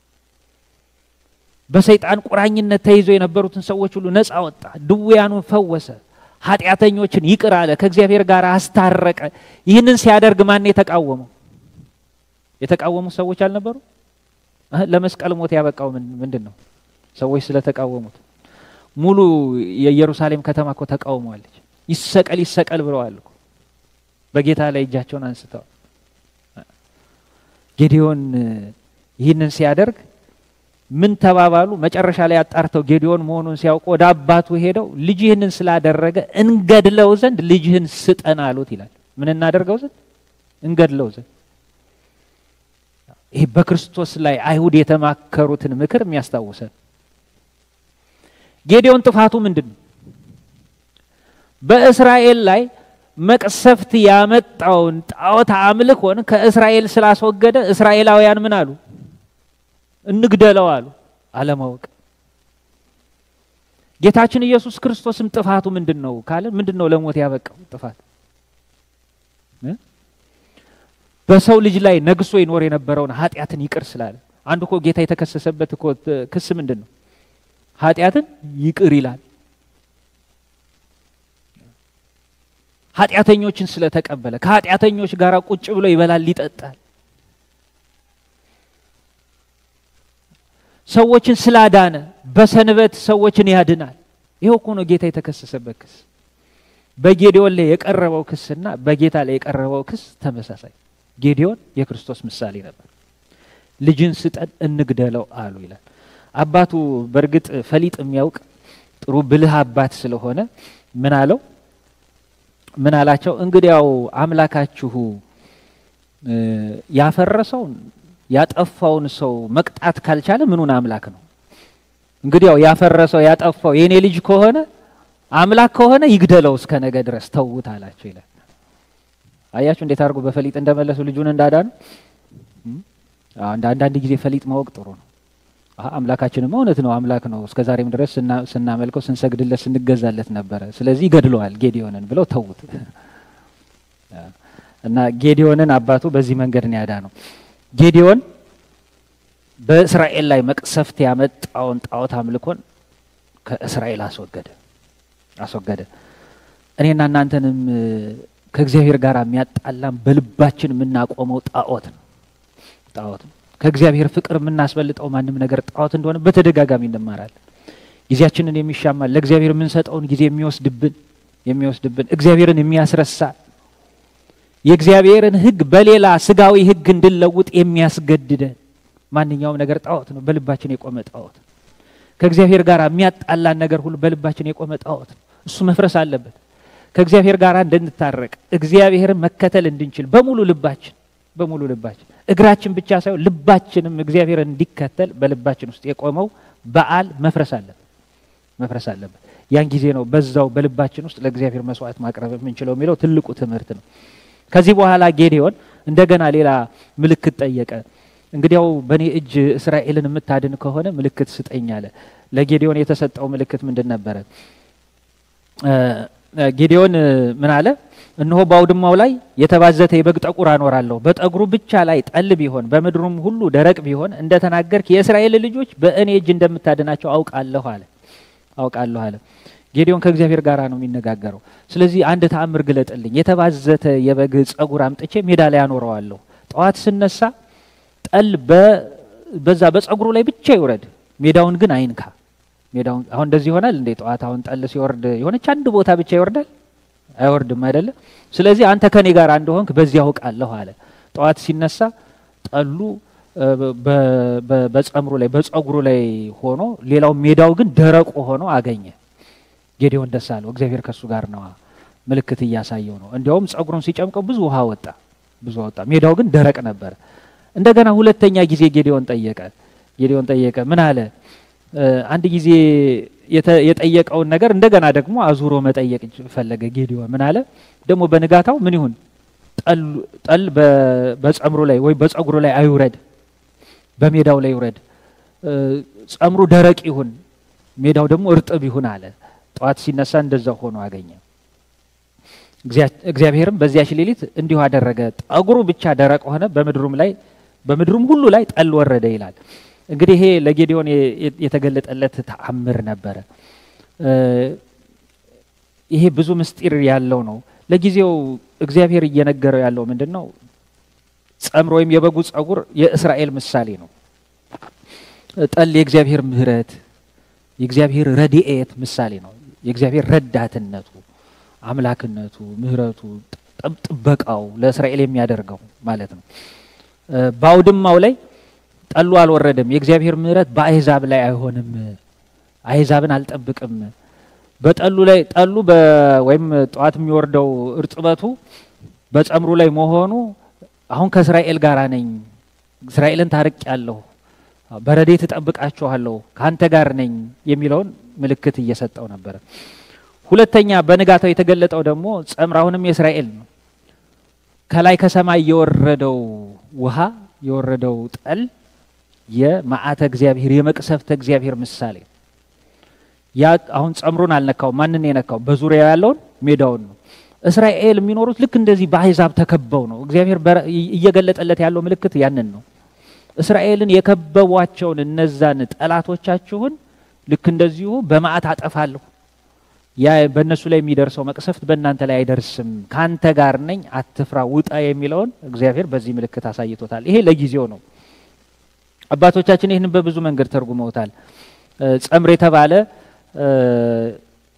በሰይጣን ቁራኝነት ተይዞ የነበሩትን ሰዎች ሁሉ ነፃ ወጣ። ድውያኑን ፈወሰ። ኃጢአተኞችን ይቅር አለ። ከእግዚአብሔር ጋር አስታረቀ። ይህንን ሲያደርግ ማን የተቃወመው? የተቃወሙ ሰዎች አልነበሩ? ለመስቀል ሞት ያበቃው ምንድን ነው? ሰዎች ስለተቃወሙት። ሙሉ የኢየሩሳሌም ከተማ እኮ ተቃውመዋለች። ይሰቀል ይሰቀል ብለዋል እኮ በጌታ ላይ እጃቸውን አንስተዋል። ጌዴዎን ይህንን ሲያደርግ ምን ተባባሉ? መጨረሻ ላይ አጣርተው ጌዴዎን መሆኑን ሲያውቁ ወደ አባቱ ሄደው ልጅ ይህንን ስላደረገ እንገድለው ዘንድ ልጅህን ስጠን አሉት ይላል። ምን እናደርገው ዘንድ? እንገድለው ዘንድ። ይህ በክርስቶስ ላይ አይሁድ የተማከሩትን ምክር የሚያስታውሰን ጌዴዎን ጥፋቱ ምንድን ነው? በእስራኤል ላይ መቅሰፍት ያመጣውን ጣዖት አምልኮን ከእስራኤል ስላስወገደ እስራኤላውያን ምን አሉ? እንግደለው አሉ። አለማወቅ። ጌታችን ኢየሱስ ክርስቶስም ጥፋቱ ምንድን ነው ካለ ምንድን ነው ለሞት ያበቃው ጥፋት? በሰው ልጅ ላይ ነግሶ ይኖር የነበረውን ኃጢአትን ይቅር ስላለ። አንዱ እኮ ጌታ የተከሰሰበት እኮ ክስ ምንድን ነው? ኃጢአትን ይቅር ይላል። ኃጢአተኞችን ስለተቀበለ ከኃጢአተኞች ጋር ቁጭ ብሎ ይበላል፣ ይጠጣል። ሰዎችን ስላዳነ በሰንበት ሰዎችን ያድናል። ይኸው እኮ ነው ጌታ የተከሰሰበት ክስ። በጌዲዮን ላይ የቀረበው ክስና በጌታ ላይ የቀረበው ክስ ተመሳሳይ። ጌዲዮን የክርስቶስ ምሳሌ ነበር። ልጅን ስጠን እንግደለው አሉ ይላል። አባቱ በእርግጥ ፈሊጥ የሚያውቅ ጥሩ ብልህ አባት ስለሆነ ምን አለው? ምን አላቸው? እንግዲያው አምላካችሁ ያፈረሰውን ያጠፋውን ሰው መቅጣት ካልቻለ ምኑን አምላክ ነው? እንግዲያው ያፈረሰው ያጠፋው የእኔ ልጅ ከሆነ አምላክ ከሆነ ይግደለው እስከ ነገ ድረስ ተውት አላቸው ይላል። አያችሁ እንዴት አድርጎ በፈሊጥ እንደመለሱ ልጁን እንዳዳኑ። አንዳንድ ጊዜ ፈሊጥ ማወቅ ጥሩ ነው። አምላካችንማ እውነት ነው አምላክ ነው፣ እስከ ዛሬም ድረስ ስናመልከው ስንሰግድለት ስንገዛለት ነበረ። ስለዚህ ይገድለዋል ጌዲዮንን ብለው ተዉት እና ጌዲዮንን አባቱ በዚህ መንገድ ነው ያዳነው። ጌዲዮን በእስራኤል ላይ መቅሰፍት ያመጣውን ጣዖት አምልኮን ከእስራኤል አስወገደ አስወገደ። እኔና እናንተንም ከእግዚአብሔር ጋር የሚያጣላም በልባችን የምናቆመው ጣዖት ነው ጣዖት ነው። ከእግዚአብሔር ፍቅር የምናስበልጠው ማንም ነገር ጣዖት እንደሆነ በተደጋጋሚ እንማራለን። ጊዜያችንን የሚሻማ ለእግዚአብሔር የምንሰጠውን ጊዜ የሚወስድብን የሚወስድብን እግዚአብሔርን የሚያስረሳ የእግዚአብሔርን ሕግ በሌላ ስጋዊ ሕግ እንድንለውጥ የሚያስገድደን ማንኛውም ነገር ጣዖት ነው። በልባችን የቆመ ጣዖት ነው። ከእግዚአብሔር ጋር የሚያጣላን ነገር ሁሉ በልባችን የቆመ ጣዖት ነው። እሱ መፍረስ አለበት። ከእግዚአብሔር ጋር እንድንታረቅ እግዚአብሔርን መከተል እንድንችል በሙሉ ልባችን በሙሉ ልባችን እግራችን ብቻ ሳይሆን ልባችንም እግዚአብሔርን እንዲከተል በልባችን ውስጥ የቆመው በዓል መፍረስ አለበት መፍረስ አለበት። ያን ጊዜ ነው በዛው በልባችን ውስጥ ለእግዚአብሔር መስዋዕት ማቅረብ የምንችለው የሚለው ትልቁ ትምህርት ነው። ከዚህ በኋላ ጌዴዎን እንደገና ሌላ ምልክት ጠየቀ። እንግዲያው በእኔ እጅ እስራኤልን የምታድን ከሆነ ምልክት ስጠኝ አለ። ለጌዴዎን የተሰጠው ምልክት ምንድን ነበረ? ጌዴዎን ምን አለ? እነሆ በአውድማው ላይ የተባዘተ የበግ ጠጉር አኖራለሁ፣ በጠጉሩ ብቻ ላይ ጠል ቢሆን በምድሩም ሁሉ ደረቅ ቢሆን እንደ ተናገርክ የእስራኤል ልጆች በእኔ እጅ እንደምታድናቸው አውቃለሁ አለ አውቃለሁ አለ። ጌዴዎን ከእግዚአብሔር ጋር ነው የሚነጋገረው። ስለዚህ አንድ ተአምር ግለጥልኝ፣ የተባዘተ የበግ ጸጉር አምጥቼ ሜዳ ላይ አኖረዋለሁ። ጠዋት ስነሳ ጠል በዛ በጸጉሩ ላይ ብቻ ይውረድ፣ ሜዳውን ግን አይንካ። ሜዳውን አሁን እንደዚህ ይሆናል እንዴ? ጠዋት አሁን ጠል ሲወርድ የሆነች አንድ ቦታ ብቻ ይወርዳል? አይወርድም አይደለ? ስለዚህ አንተ ከኔ ጋር እንደሆንክ በዚህ አውቃለሁ አለ። ጠዋት ሲነሳ ጠሉ በጸምሩ ላይ በጸጉሩ ላይ ሆኖ ሌላው ሜዳው ግን ደረቁ ሆኖ አገኘ። ጌዴዎን ደስ አለው፣ እግዚአብሔር ከእሱ ጋር ነዋ። ምልክት እያሳየው ነው። እንዲያውም ጸጉሩን ሲጨምቀው ብዙ ውሃ ወጣ፣ ብዙ ወጣ። ሜዳው ግን ደረቅ ነበረ። እንደገና ሁለተኛ ጊዜ ጌዴዎን ጠየቀ። ጌዴዎን ጠየቀ ምን አለ? አንድ ጊዜ የጠየቀውን ነገር እንደገና ደግሞ አዙሮ መጠየቅ ፈለገ። ጌዴዎን ምን አለ? ደግሞ በንጋታው ምን ይሁን ጠል በጸምሩ ላይ ወይ በጸጉሩ ላይ አይውረድ፣ በሜዳው ላይ ይውረድ። ጸምሩ ደረቅ ይሁን፣ ሜዳው ደግሞ እርጥብ ይሁን አለ። ጠዋት ሲነሳ እንደዛ ሆኖ አገኘ። እግዚአብሔርም በዚያች ሌሊት እንዲሁ አደረገ። ጠጉሩ ብቻ ደረቅ ሆነ፣ በምድሩም ላይ በምድሩም ሁሉ ላይ ጠል ወረደ ይላል። እንግዲህ ይሄ ለጌዴዎን የተገለጠለት ተአምር ነበረ። ይሄ ብዙ ምስጢር ያለው ነው። ለጊዜው እግዚአብሔር እየነገረው ያለው ምንድን ነው? ጸምር ወይም የበጉ ጸጉር የእስራኤል ምሳሌ ነው። ጠል የእግዚአብሔር ምሕረት የእግዚአብሔር ረድኤት ምሳሌ ነው። የእግዚአብሔር ረዳትነቱ፣ አምላክነቱ፣ ምሕረቱ፣ ጥበቃው ለእስራኤል የሚያደርገው ማለት ነው። በአውድማው ላይ ጠሉ አልወረደም። የእግዚአብሔር ምሕረት በአሕዛብ ላይ አይሆንም። አሕዛብን አልጠብቅም። በጠሉ ላይ ጠሉ ወይም ጠዋት የሚወርደው እርጥበቱ በጸምሩ ላይ መሆኑ አሁን ከእስራኤል ጋር ነኝ፣ እስራኤልን ታርቅ ያለሁ በረዴት እጠብቃችኋለሁ፣ ከአንተ ጋር ነኝ የሚለውን ምልክት እየሰጠው ነበረ። ሁለተኛ በንጋታው የተገለጠው ደግሞ ጸምር አሁንም የእስራኤል ነው። ከላይ ከሰማይ የወረደው ውሃ የወረደው ጠል የመዓተ እግዚአብሔር የመቅሰፍተ እግዚአብሔር ምሳሌ ያ አሁን ጸምሩን አልነካውም። ማንን የነካው? በዙሪያው ያለውን ሜዳውን ነው። እስራኤል የሚኖሩት ልክ እንደዚህ በአሕዛብ ተከበው ነው። እግዚአብሔር እየገለጠለት ያለው ምልክት ያንን ነው። እስራኤልን የከበቧቸውን እነዛን ጠላቶቻችሁን ልክ እንደዚሁ በመዓት አጠፋለሁ። ያ በእነሱ ላይ የሚደርሰው መቅሰፍት በእናንተ ላይ አይደርስም፣ ከአንተ ጋር ነኝ፣ አትፍራ፣ ውጣ የሚለውን እግዚአብሔር በዚህ ምልክት አሳይቶታል። ይሄ ለጊዜው ነው። አባቶቻችን ይህንን በብዙ መንገድ ተርጉመውታል። ጸምር የተባለ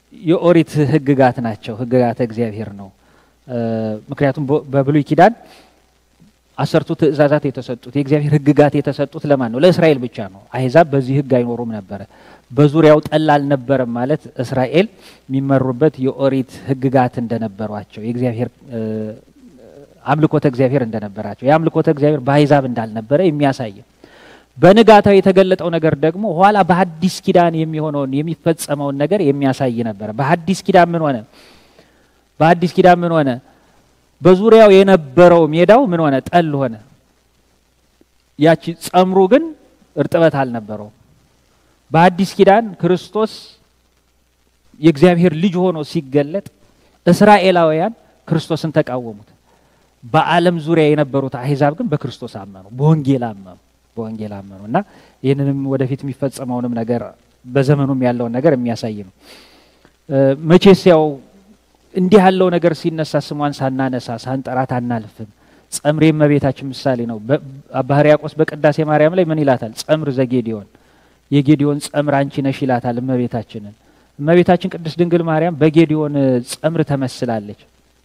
የኦሪት ሕግጋት ናቸው። ሕግጋተ እግዚአብሔር ነው። ምክንያቱም በብሉይ ኪዳን አሰርቱ ትእዛዛት የተሰጡት የእግዚአብሔር ሕግጋት የተሰጡት ለማን ነው? ለእስራኤል ብቻ ነው። አሕዛብ በዚህ ሕግ አይኖሩም ነበረ። በዙሪያው ጠል አልነበረም ማለት እስራኤል የሚመሩበት የኦሪት ሕግጋት እንደነበሯቸው የእግዚአብሔር አምልኮተ እግዚአብሔር እንደነበራቸው የአምልኮተ እግዚአብሔር በአሕዛብ እንዳልነበረ የሚያሳይ በንጋታው የተገለጠው ነገር ደግሞ ኋላ በሐዲስ ኪዳን የሚሆነውን የሚፈጸመውን ነገር የሚያሳይ ነበረ። በሐዲስ ኪዳን ምን ሆነ? በሐዲስ ኪዳን ምን ሆነ? በዙሪያው የነበረው ሜዳው ምን ሆነ? ጠል ሆነ። ያቺ ጸምሩ ግን እርጥበት አልነበረውም። በሐዲስ ኪዳን ክርስቶስ የእግዚአብሔር ልጅ ሆኖ ሲገለጥ እስራኤላውያን ክርስቶስን ተቃወሙት። በዓለም ዙሪያ የነበሩት አሕዛብ ግን በክርስቶስ አመኑ፣ በወንጌል አመኑ በወንጌል አመኑ እና ይህንንም ወደፊት የሚፈጸመውንም ነገር በዘመኑም ያለውን ነገር የሚያሳይ ነው። መቼስ ያው እንዲህ ያለው ነገር ሲነሳ ስሟን ሳናነሳ ሳንጠራት አናልፍም። ጸምሬ እመቤታችን ምሳሌ ነው። አባ ሕርያቆስ በቅዳሴ ማርያም ላይ ምን ይላታል? ጸምር ዘጌዲዮን የጌዲዮን ጸምር አንቺ ነሽ ይላታል እመቤታችንን። እመቤታችን ቅድስት ድንግል ማርያም በጌዲዮን ጸምር ተመስላለች።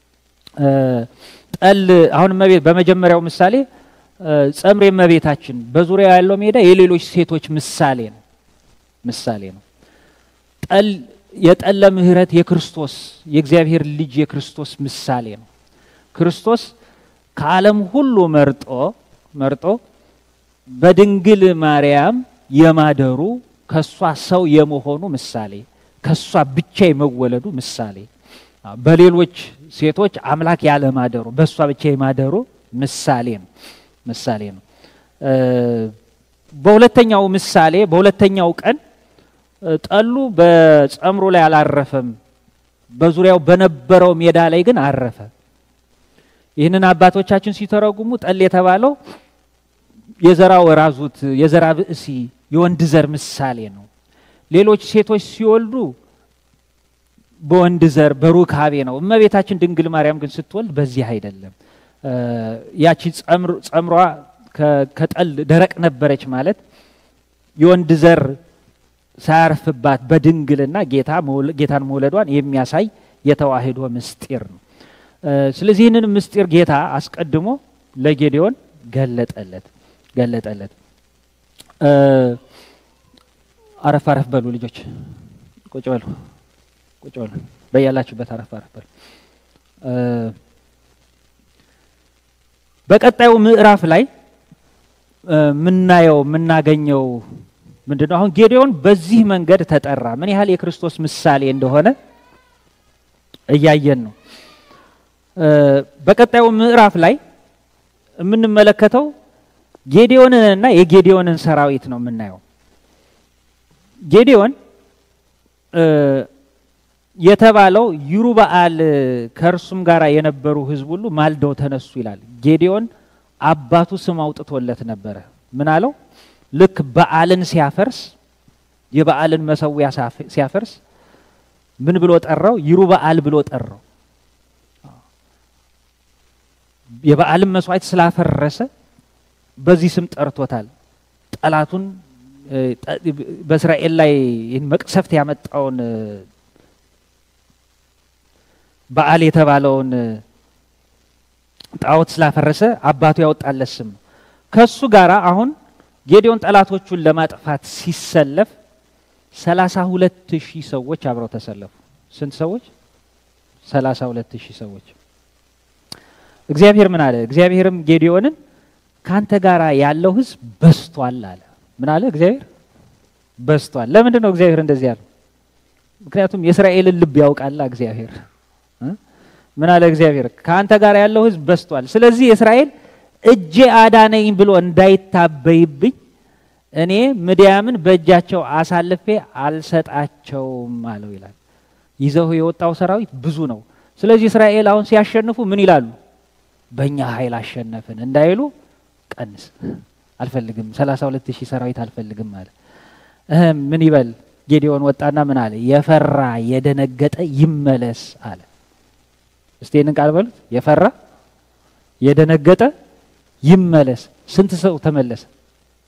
ጠል አሁን በመጀመሪያው ምሳሌ ጸምሬ እመቤታችን በዙሪያ ያለው ሜዳ የሌሎች ሴቶች ምሳሌ ነው ምሳሌ ነው። ጠል የጠለ ምሕረት የክርስቶስ የእግዚአብሔር ልጅ የክርስቶስ ምሳሌ ነው። ክርስቶስ ከዓለም ሁሉ መርጦ መርጦ በድንግል ማርያም የማደሩ ከሷ ሰው የመሆኑ ምሳሌ ከሷ ብቻ የመወለዱ ምሳሌ በሌሎች ሴቶች አምላክ ያለማደሩ በእሷ ብቻ የማደሩ ምሳሌ ነው ምሳሌ ነው። በሁለተኛው ምሳሌ በሁለተኛው ቀን ጠሉ በጸምሩ ላይ አላረፈም፣ በዙሪያው በነበረው ሜዳ ላይ ግን አረፈ። ይህንን አባቶቻችን ሲተረጉሙ ጠል የተባለው የዘራ ወራዙት የዘራ ብእሲ የወንድ ዘር ምሳሌ ነው። ሌሎች ሴቶች ሲወልዱ በወንድ ዘር በሩካቤ ነው። እመቤታችን ድንግል ማርያም ግን ስትወልድ በዚህ አይደለም። ያቺ ጸምሯ ከጠል ደረቅ ነበረች ማለት የወንድ ዘር ሳያርፍባት በድንግልና ጌታን መውለዷን የሚያሳይ የተዋህዶ ምስጢር ነው። ስለዚህ ይህንን ምስጢር ጌታ አስቀድሞ ለጌዴዎን ገለጠለት ገለጠለት። አረፍ አረፍ በሉ ልጆች፣ ቁጭ በሉ ቁጭ በሉ በያላችሁበት አረፍ አረፍ በሉ። በቀጣዩ ምዕራፍ ላይ የምናየው የምናገኘው ምንድን ነው? አሁን ጌዴዎን በዚህ መንገድ ተጠራ። ምን ያህል የክርስቶስ ምሳሌ እንደሆነ እያየን ነው። በቀጣዩ ምዕራፍ ላይ የምንመለከተው ጌዴዎንንና የጌዴዎንን ሰራዊት ነው የምናየው። ጌዴዎን የተባለው ይሩበአል ከእርሱም ጋር የነበሩ ሕዝብ ሁሉ ማልደው ተነሱ ይላል። ጌዴዎን አባቱ ስም አውጥቶለት ነበረ። ምን አለው? ልክ በዓልን ሲያፈርስ የበዓልን መሰዊያ ሲያፈርስ ምን ብሎ ጠራው? ይሩበአል ብሎ ጠራው። የበዓልን መስዋዕት ስላፈረሰ በዚህ ስም ጠርቶታል። ጠላቱን በእስራኤል ላይ ይህን መቅሰፍት ያመጣውን በዓል የተባለውን ጣዖት ስላፈረሰ አባቱ ያወጣለት ስም ነው። ከሱ ጋር አሁን ጌዴዎን ጠላቶቹን ለማጥፋት ሲሰለፍ ሰላሳ ሁለት ሺህ ሰዎች አብረው ተሰለፉ። ስንት ሰዎች? ሰላሳ ሁለት ሺህ ሰዎች። እግዚአብሔር ምን አለ? እግዚአብሔርም ጌዴዎንን ካንተ ጋር ያለው ሕዝብ በስቷል አለ። ምን አለ? እግዚአብሔር በስቷል። ለምንድን ነው እግዚአብሔር እንደዚህ ያለው? ምክንያቱም የእስራኤልን ልብ ያውቃላ እግዚአብሔር ምን አለ እግዚአብሔር? ከአንተ ጋር ያለው ህዝብ በስቷል። ስለዚህ እስራኤል እጄ አዳነኝ ብሎ እንዳይታበይብኝ እኔ ምድያምን በእጃቸው አሳልፌ አልሰጣቸውም አለው ይላል። ይዘው የወጣው ሰራዊት ብዙ ነው። ስለዚህ እስራኤል አሁን ሲያሸንፉ ምን ይላሉ? በእኛ ኃይል አሸነፍን እንዳይሉ ቀንስ፣ አልፈልግም፣ ሰላሳ ሁለት ሺህ ሰራዊት አልፈልግም አለ። ምን ይበል? ጌዴዎን ወጣና ምን አለ? የፈራ የደነገጠ ይመለስ አለ። እስቲ ይህንን ቃል በሉት። የፈራ የደነገጠ ይመለስ። ስንት ሰው ተመለሰ?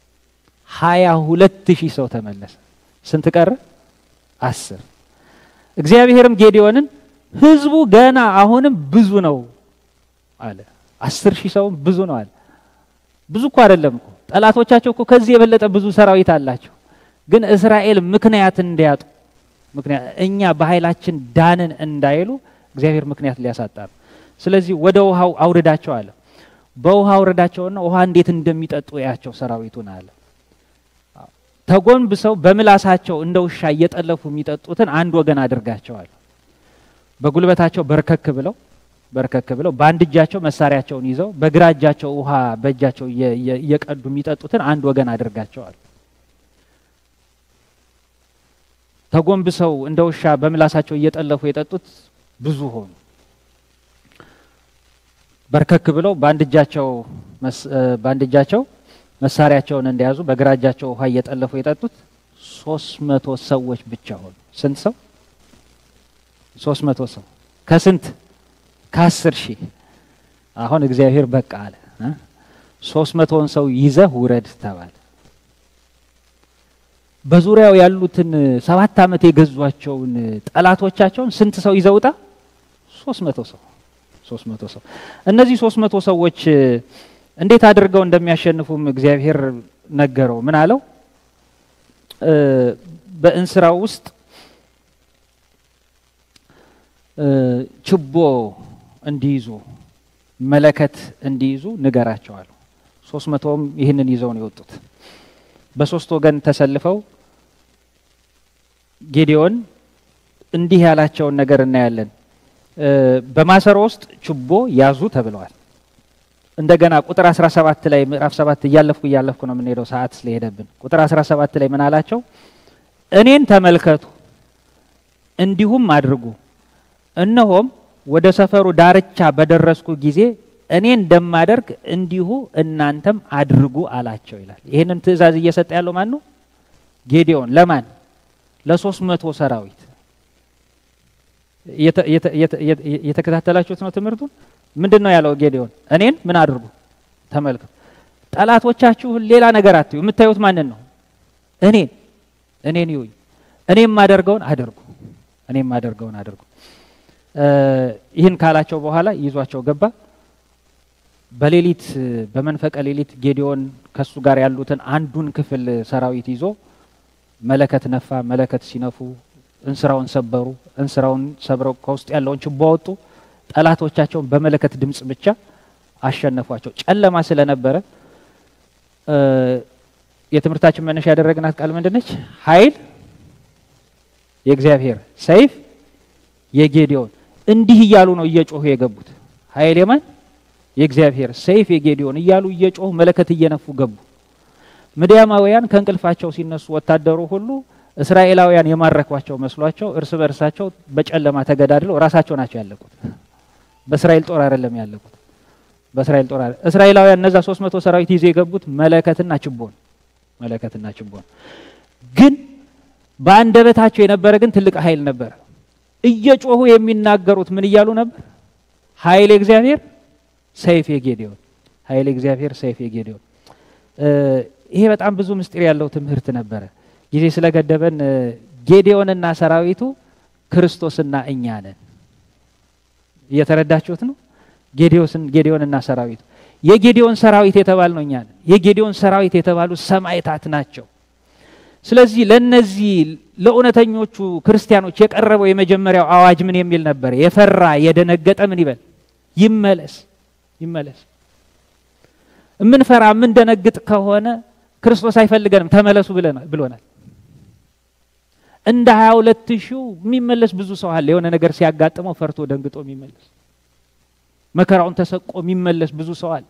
ሀያ ሁለት ሺህ ሰው ተመለሰ። ስንት ቀረ? አስር እግዚአብሔርም ጌዲዮንን ህዝቡ ገና አሁንም ብዙ ነው አለ። አስር ሺህ ሰውም ብዙ ነው አለ። ብዙ እኮ አይደለም እኮ ጠላቶቻቸው እኮ ከዚህ የበለጠ ብዙ ሰራዊት አላቸው። ግን እስራኤል ምክንያት እንዲያጡ ምክንያት እኛ በኃይላችን ዳንን እንዳይሉ እግዚአብሔር ምክንያት ሊያሳጣ ነው። ስለዚህ ወደ ውሃው አውርዳቸው አለ። በውሃ አውርዳቸውና ውሃ እንዴት እንደሚጠጡ ያቸው ሰራዊቱን አለ። ተጎንብሰው በምላሳቸው እንደ ውሻ እየጠለፉ የሚጠጡትን አንድ ወገን አድርጋቸዋል። በጉልበታቸው በርከክ ብለው በርከክ ብለው በአንድ እጃቸው መሳሪያቸውን ይዘው በግራ እጃቸው ውሃ በእጃቸው እየቀዱ የሚጠጡትን አንድ ወገን አድርጋቸዋል። ተጎንብሰው እንደ ውሻ በምላሳቸው እየጠለፉ የጠጡት ብዙ ሆኑ። በርከክ ብለው በአንድ እጃቸው በአንድ እጃቸው መሳሪያቸውን እንደያዙ በግራ እጃቸው ውሃ እየጠለፉ የጠጡት ሶስት መቶ ሰዎች ብቻ ሆኑ። ስንት ሰው? ሶስት መቶ ሰው ከስንት? ከአስር ሺህ አሁን እግዚአብሔር በቃ አለ። ሶስት መቶውን ሰው ይዘህ ውረድ ተባለ። በዙሪያው ያሉትን ሰባት ዓመት የገዟቸውን ጠላቶቻቸውን ስንት ሰው ይዘውጣ? ሶስት መቶ ሰው ሶስት መቶ ሰው እነዚህ ሶስት መቶ ሰዎች እንዴት አድርገው እንደሚያሸንፉም እግዚአብሔር ነገረው። ምን አለው? በእንስራው ውስጥ ችቦ እንዲይዙ መለከት እንዲይዙ ንገራቸዋለሁ። ሶስት መቶውም ይህንን ይዘው ነው የወጡት። በሶስት ወገን ተሰልፈው ጌዲዮን እንዲህ ያላቸውን ነገር እናያለን። በማሰሮ ውስጥ ችቦ ያዙ ተብለዋል። እንደገና ቁጥር 17 ላይ ምዕራፍ 7 እያለፍኩ እያለፍኩ ነው የምንሄደው ሰዓት ስለሄደብን። ቁጥር 17 ላይ ምን አላቸው? እኔን ተመልከቱ እንዲሁም አድርጉ። እነሆም ወደ ሰፈሩ ዳርቻ በደረስኩ ጊዜ እኔ እንደማደርግ እንዲሁ እናንተም አድርጉ አላቸው ይላል። ይህንን ትእዛዝ እየሰጠ ያለው ማን ነው? ጌዲዮን። ለማን? ለሶስት መቶ ሰራዊት። እየተከታተላችሁት ነው ትምህርቱን? ምንድን ነው ያለው ጌዲዮን? እኔን ምን አድርጉ? ተመልከቱ። ጠላቶቻችሁን ሌላ ነገር አትዩ። የምታዩት ማንን ነው? እኔን እኔን ይዩኝ። እኔ የማደርገውን አድርጉ። እኔ የማደርገውን አድርጉ። ይህን ካላቸው በኋላ ይዟቸው ገባ። በሌሊት በመንፈቀ ሌሊት ጌዲዮን ከሱ ጋር ያሉትን አንዱን ክፍል ሰራዊት ይዞ መለከት ነፋ። መለከት ሲነፉ እንስራውን ሰበሩ። እንስራውን ሰብረው ከውስጥ ያለውን ችቦ አወጡ። ጠላቶቻቸውን በመለከት ድምፅ ብቻ አሸነፏቸው። ጨለማ ስለነበረ የትምህርታችን መነሻ ያደረግናት ቃል ምንድነች? ኃይል የእግዚአብሔር ሰይፍ የጌዲዮን እንዲህ እያሉ ነው እየጮሁ የገቡት። ኃይል የማን? የእግዚአብሔር ሰይፍ የጌዲዮን እያሉ እየጮሁ መለከት እየነፉ ገቡ። ምድያማውያን ከእንቅልፋቸው ሲነሱ ወታደሩ ሁሉ እስራኤላውያን የማረኳቸው መስሏቸው እርስ በርሳቸው በጨለማ ተገዳድለው ራሳቸው ናቸው ያለቁት። በእስራኤል ጦር አይደለም ያለቁት። በእስራኤል ጦር አይደለም። እስራኤላውያን እነዛ ሶስት መቶ ሰራዊት ይዘው የገቡት መለከትና ችቦን መለከትና ችቦን ግን በአንደበታቸው የነበረ ግን ትልቅ ኃይል ነበረ። እየጮሁ የሚናገሩት ምን እያሉ ነበር? ኃይል እግዚአብሔር ሰይፍ የጌዲዮን ኃይል እግዚአብሔር ሰይፍ የጌዲዮን። ይሄ በጣም ብዙ ምስጢር ያለው ትምህርት ነበረ። ጊዜ ስለገደበን ጌዲዮንና ሰራዊቱ ክርስቶስና እኛ ነን። እየተረዳችሁት ነው? ጌዲዮንና ሰራዊቱ የጌዲዮን ሰራዊት የተባል ነው እኛ ነን። የጌዲዮን ሰራዊት የተባሉ ሰማዕታት ናቸው። ስለዚህ ለነዚህ ለእውነተኞቹ ክርስቲያኖች የቀረበው የመጀመሪያው አዋጅ ምን የሚል ነበር? የፈራ የደነገጠ ምን ይበል? ይመለስ፣ ይመለስ። የምንፈራ የምንደነግጥ ከሆነ ክርስቶስ አይፈልገንም፣ ተመለሱ ብሎናል። እንደ ሀያ ሁለት ሺው የሚመለስ ብዙ ሰው አለ። የሆነ ነገር ሲያጋጥመው ፈርቶ ደንግጦ የሚመለስ መከራውን ተሰቆ የሚመለስ ብዙ ሰው አለ።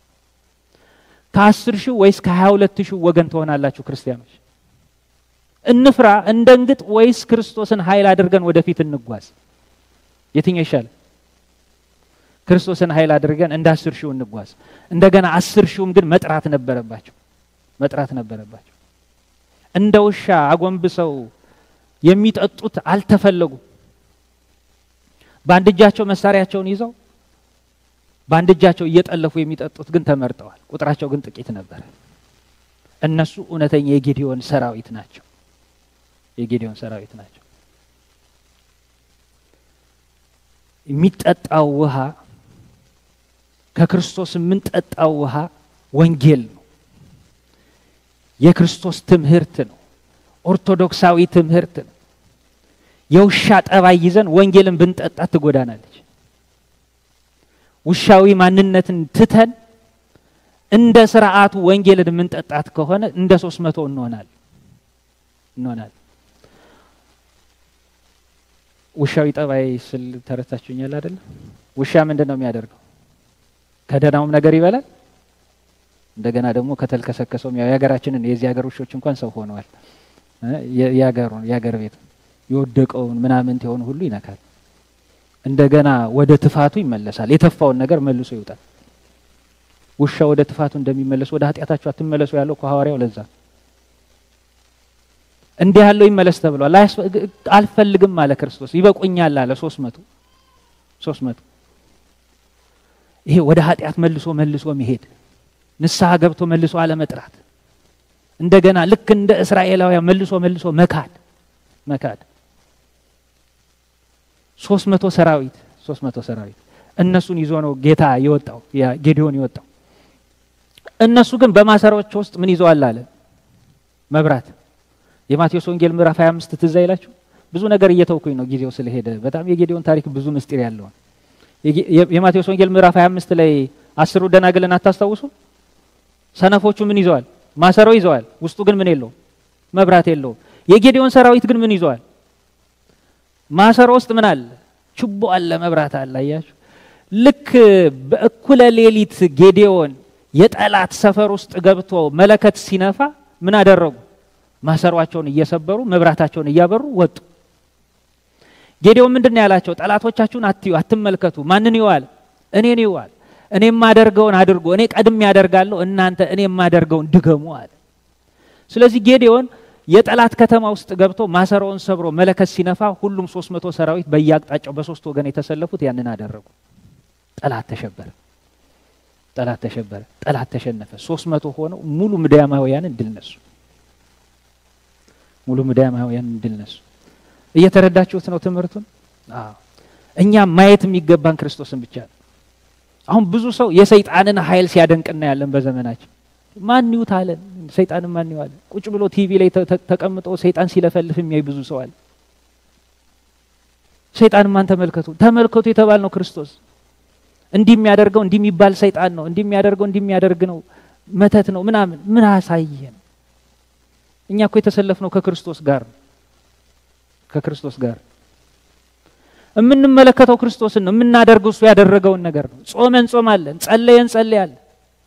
ከአስር ሺው ወይስ ከሀያ ሁለት ሺው ወገን ትሆናላችሁ ክርስቲያኖች? እንፍራ እንደንግጥ ወይስ ክርስቶስን ኃይል አድርገን ወደፊት እንጓዝ? የትኛው ይሻላል? ክርስቶስን ኃይል አድርገን እንደ አስር ሺው እንጓዝ። እንደገና አስር ሺውም ግን መጥራት ነበረባቸው መጥራት ነበረባቸው። እንደ ውሻ አጎንብሰው የሚጠጡት አልተፈለጉም። በአንድ እጃቸው መሳሪያቸውን ይዘው በአንድ እጃቸው እየጠለፉ የሚጠጡት ግን ተመርጠዋል። ቁጥራቸው ግን ጥቂት ነበር። እነሱ እውነተኛ የጌዲዮን ሰራዊት ናቸው። የጌዲዮን ሰራዊት ናቸው። የሚጠጣው ውሃ ከክርስቶስ የምንጠጣው ውሃ ወንጌል ነው። የክርስቶስ ትምህርት ነው። ኦርቶዶክሳዊ ትምህርት ነው። የውሻ ጠባይ ይዘን ወንጌልን ብንጠጣ ትጎዳናለች። ውሻዊ ማንነትን ትተን እንደ ስርዓቱ ወንጌልን የምንጠጣት ከሆነ እንደ ሶስት መቶ እንሆናል እንሆናል። ውሻዊ ጠባይ ስል ተረታችሁኛል አይደለም? ውሻ ምንድን ነው የሚያደርገው? ከደህናውም ነገር ይበላል፣ እንደገና ደግሞ ከተልከሰከሰውም ያው የሀገራችንን የዚህ ሀገር ውሾች እንኳን ሰው ሆነዋል። የሀገሩን የሀገር ቤት የወደቀውን ምናምን የሆኑ ሁሉ ይነካል። እንደገና ወደ ትፋቱ ይመለሳል። የተፋውን ነገር መልሶ ይውጣል። ውሻ ወደ ትፋቱ እንደሚመለሱ ወደ ኃጢአታችሁ አትመለሱ ያለው ከሐዋርያው ለዛ እንዲህ ያለው ይመለስ ተብሏል። አልፈልግም አለ ክርስቶስ። ይበቁኛል አለ ሶስት መቶ ሶስት መቶ ይሄ ወደ ኃጢአት መልሶ መልሶ መሄድ ንስሐ ገብቶ መልሶ አለመጥራት እንደገና ልክ እንደ እስራኤላውያን መልሶ መልሶ መካድ መካድ ሶስት መቶ ሰራዊት ሶስት መቶ ሰራዊት እነሱን ይዞ ነው ጌታ የወጣው ጌዲዮን የወጣው። እነሱ ግን በማሰሮች ውስጥ ምን ይዘዋል አለ መብራት። የማቴዎስ ወንጌል ምዕራፍ 25 ትዝ አይላችሁ? ብዙ ነገር እየተውኩኝ ነው ጊዜው ስለሄደ። በጣም የጌዲዮን ታሪክ ብዙ ምስጢር ያለው የማቴዎስ ወንጌል ምዕራፍ 25 ላይ አስሩ ደናግልን አታስታውሱ? ሰነፎቹ ምን ይዘዋል? ማሰሮ ይዘዋል። ውስጡ ግን ምን የለውም? መብራት የለውም። የጌዲዮን ሰራዊት ግን ምን ይዘዋል? ማሰሮ ውስጥ ምን አለ? ችቦ አለ፣ መብራት አለ። አያችሁ? ልክ በእኩለ ሌሊት ጌዲዮን የጠላት ሰፈር ውስጥ ገብቶ መለከት ሲነፋ ምን አደረጉ? ማሰሯቸውን እየሰበሩ መብራታቸውን እያበሩ ወጡ። ጌዲዮን ምንድን ነው ያላቸው? ጠላቶቻችሁን አትዩ፣ አትመልከቱ። ማንን ይዋል? እኔን ይዋል። እኔ የማደርገውን አድርጎ እኔ ቀድሜ ያደርጋለሁ፣ እናንተ እኔ የማደርገውን ድገሙ አለ። ስለዚህ ጌዲዮን የጠላት ከተማ ውስጥ ገብቶ ማሰሮውን ሰብሮ መለከት ሲነፋ ሁሉም ሶስት መቶ ሰራዊት በየአቅጣጫው በሶስት ወገን የተሰለፉት ያንን አደረጉ። ጠላት ተሸበረ። ጠላት ተሸበረ። ጠላት ተሸነፈ። ሶስት መቶ ሆነው ሙሉ ምድያማውያንን ድል ነሱ። ሙሉ ምድያማውያንን ድል ነሱ። እየተረዳችሁት ነው ትምህርቱን? እኛ ማየት የሚገባን ክርስቶስን ብቻ ነው። አሁን ብዙ ሰው የሰይጣንን ኃይል ሲያደንቅ እናያለን በዘመናችን። ማን ይውት አለን? ሰይጣንን ማን ይዋለ? ቁጭ ብሎ ቲቪ ላይ ተቀምጦ ሰይጣን ሲለፈልፍ የሚያይ ብዙ ሰው አለ። ሰይጣን ማን ተመልከቱ፣ ተመልከቱ የተባል ነው ክርስቶስ። እንዲህ የሚያደርገው እንዲህ የሚባል ሰይጣን ነው፣ እንዲህ የሚያደርገው እንዲህ የሚያደርግ ነው፣ መተት ነው ምናምን። ምን አሳየን? እኛ እኮ የተሰለፍነው ከክርስቶስ ጋር ነው። ከክርስቶስ ጋር የምንመለከተው ክርስቶስን ነው። የምናደርገው እሱ ያደረገውን ነገር ነው። ጾመን ጾማለን፣ ጸለየን ጸለያለን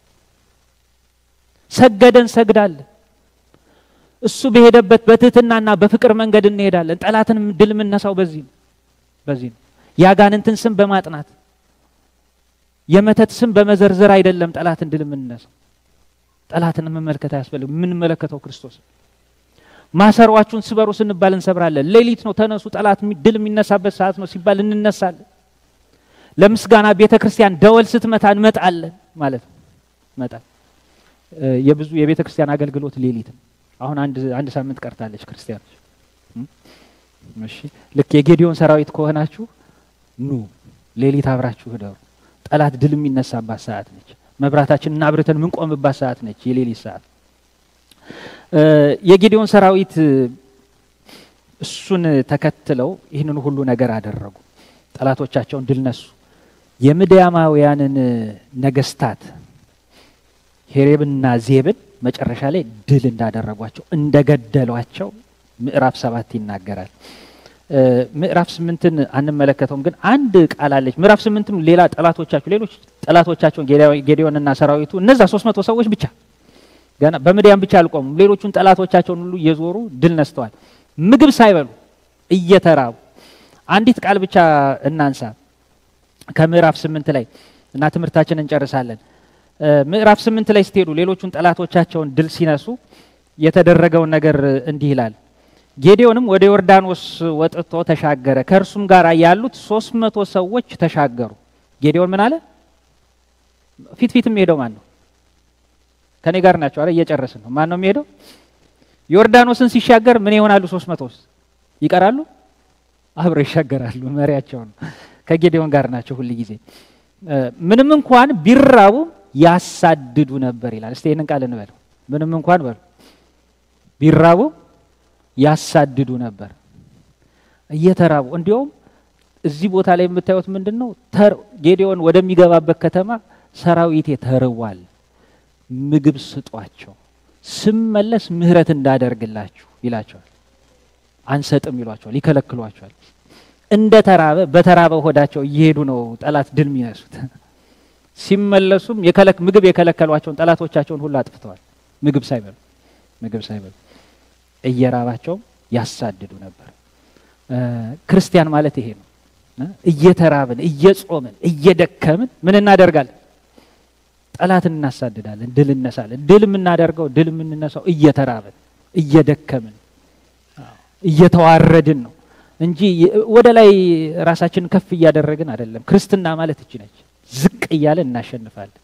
ሰገደን ሰግዳለን። እሱ በሄደበት በትህትናና በፍቅር መንገድ እንሄዳለን። ጠላትን ድል የምነሳው በዚህ ነው በዚህ ነው። የአጋንንትን ስም በማጥናት የመተት ስም በመዘርዘር አይደለም ጠላትን ድል የምንነሳው። ጠላትን መመልከት አያስፈልግም። የምንመለከተው ክርስቶስ ማሰሯችሁን ስበሩ ስንባል እንሰብራለን። ሌሊት ነው ተነሱ፣ ጠላት ድል የሚነሳበት ሰዓት ነው ሲባል እንነሳለን። ለምስጋና ቤተ ክርስቲያን ደወል ስትመታ እንመጣለን ማለት ነው መጣል የብዙ የቤተ ክርስቲያን አገልግሎት ሌሊት ነው። አሁን አንድ አንድ ሳምንት ቀርታለች ክርስቲያኖች። እሺ ልክ የጌዲዮን ሰራዊት ከሆናችሁ ኑ ሌሊት አብራችሁ ህደሩ። ጠላት ድል የሚነሳባት ሰዓት ነች። መብራታችንን አብርተን የምንቆምባት ሰዓት ነች፣ የሌሊት ሰዓት። የጌዲዮን ሰራዊት እሱን ተከትለው ይህንን ሁሉ ነገር አደረጉ። ጠላቶቻቸውን ድል ነሱ። የምድያማውያንን ነገስታት ሄሬብና ዜብን መጨረሻ ላይ ድል እንዳደረጓቸው እንደገደሏቸው ምዕራፍ ሰባት ይናገራል። ምዕራፍ ስምንትን አንመለከተውም፣ ግን አንድ ቃል አለች። ምዕራፍ ስምንትም ሌላ ጠላቶቻቸው ሌሎች ጠላቶቻቸውን ጌዲዮንና ሰራዊቱ እነዛ ሶስት መቶ ሰዎች ብቻ ገና በምድያም ብቻ አልቆሙም። ሌሎቹን ጠላቶቻቸውን ሁሉ እየዞሩ ድል ነስተዋል። ምግብ ሳይበሉ እየተራቡ አንዲት ቃል ብቻ እናንሳ ከምዕራፍ ስምንት ላይ እና ትምህርታችንን እንጨርሳለን። ምዕራፍ ስምንት ላይ ስትሄዱ ሌሎቹን ጠላቶቻቸውን ድል ሲነሱ የተደረገውን ነገር እንዲህ ይላል። ጌዲዮንም ወደ ዮርዳኖስ ወጥቶ ተሻገረ፣ ከእርሱም ጋር ያሉት ሶስት መቶ ሰዎች ተሻገሩ። ጌዲዮን ምን አለ? ፊት ፊት የሚሄደው ማን ነው? ከኔ ጋር ናቸው። አረ እየጨረስን ነው። ማን ነው የሚሄደው? ዮርዳኖስን ሲሻገር ምን ይሆናሉ? ሶስት መቶ ይቀራሉ? አብረው ይሻገራሉ። መሪያቸው ነው። ከጌዲዮን ጋር ናቸው ሁል ጊዜ። ምንም እንኳን ቢራቡ ያሳድዱ ነበር ይላል። እስቲ ይህንን ቃል እንበለው። ምንም እንኳን በሉ ቢራቡ ያሳድዱ ነበር እየተራቡ እንዲሁም እዚህ ቦታ ላይ የምታዩት ምንድን ነው? ጌዲዮን ወደሚገባበት ከተማ ሰራዊቴ ተርቧል፣ ምግብ ስጧቸው፣ ስመለስ ምሕረት እንዳደርግላችሁ ይላቸዋል። አንሰጥም ይሏቸዋል፣ ይከለክሏቸዋል። እንደ ተራበ በተራበ ሆዳቸው እየሄዱ ነው ጠላት ድል የሚነሱት። ሲመለሱም ምግብ የከለከሏቸውን ጠላቶቻቸውን ሁሉ አጥፍተዋል። ምግብ ሳይበሉ ምግብ ሳይበሉ እየራባቸውም ያሳድዱ ነበር። ክርስቲያን ማለት ይሄ ነው። እየተራብን እየጾምን እየደከምን ምን እናደርጋለን? ጠላትን እናሳድዳለን፣ ድል እነሳለን። ድል የምናደርገው ድል የምንነሳው እየተራብን እየደከምን እየተዋረድን ነው እንጂ ወደ ላይ ራሳችንን ከፍ እያደረግን አይደለም። ክርስትና ማለት እቺ ነች። ዝቅ እያለን እናሸንፋለን።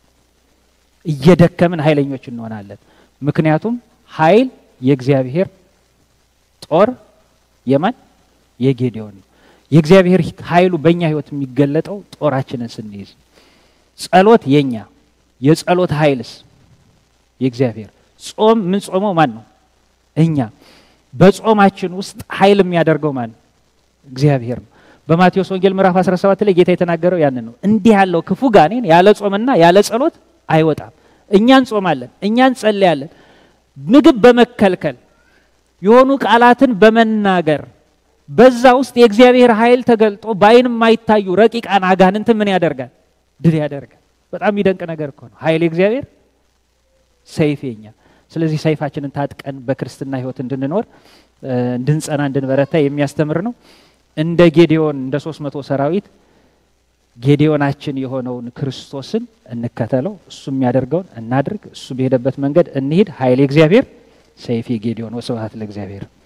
እየደከምን ኃይለኞች እንሆናለን። ምክንያቱም ኃይል የእግዚአብሔር ጦር የማን የጌዲዮን ነው። የእግዚአብሔር ኃይሉ በእኛ ህይወት የሚገለጠው ጦራችንን ስንይዝ፣ ጸሎት የኛ የጸሎት ኃይልስ የእግዚአብሔር ጾም ምን ጾመው ማን ነው? እኛ በጾማችን ውስጥ ኃይል የሚያደርገው ማን ነው? እግዚአብሔር ነው። በማቴዎስ ወንጌል ምዕራፍ 17 ላይ ጌታ የተናገረው ያንን ነው። እንዲህ ያለው ክፉ ጋኔን ያለ ጾምና ያለ ጸሎት አይወጣም። እኛ እንጾማለን፣ እኛ እንጸልያለን። ምግብ በመከልከል የሆኑ ቃላትን በመናገር በዛ ውስጥ የእግዚአብሔር ኃይል ተገልጦ በአይን የማይታዩ ረቂቃን አጋንንት ምን ያደርጋል? ድል ያደርጋል። በጣም የሚደንቅ ነገር እኮ ነው። ኃይል የእግዚአብሔር ሰይፍ የኛ። ስለዚህ ሰይፋችንን ታጥቀን በክርስትና ህይወት እንድንኖር እንድንጸና፣ እንድንበረታ የሚያስተምር ነው። እንደ ጌዲዮን እንደ ሶስት መቶ ሰራዊት ጌዲዮናችን የሆነውን ክርስቶስን እንከተለው። እሱ የሚያደርገውን እናድርግ። እሱ በሄደበት መንገድ እንሂድ። ኃይል የእግዚአብሔር ሰይፍ የጌዲዮን። ወስብሐት ለእግዚአብሔር።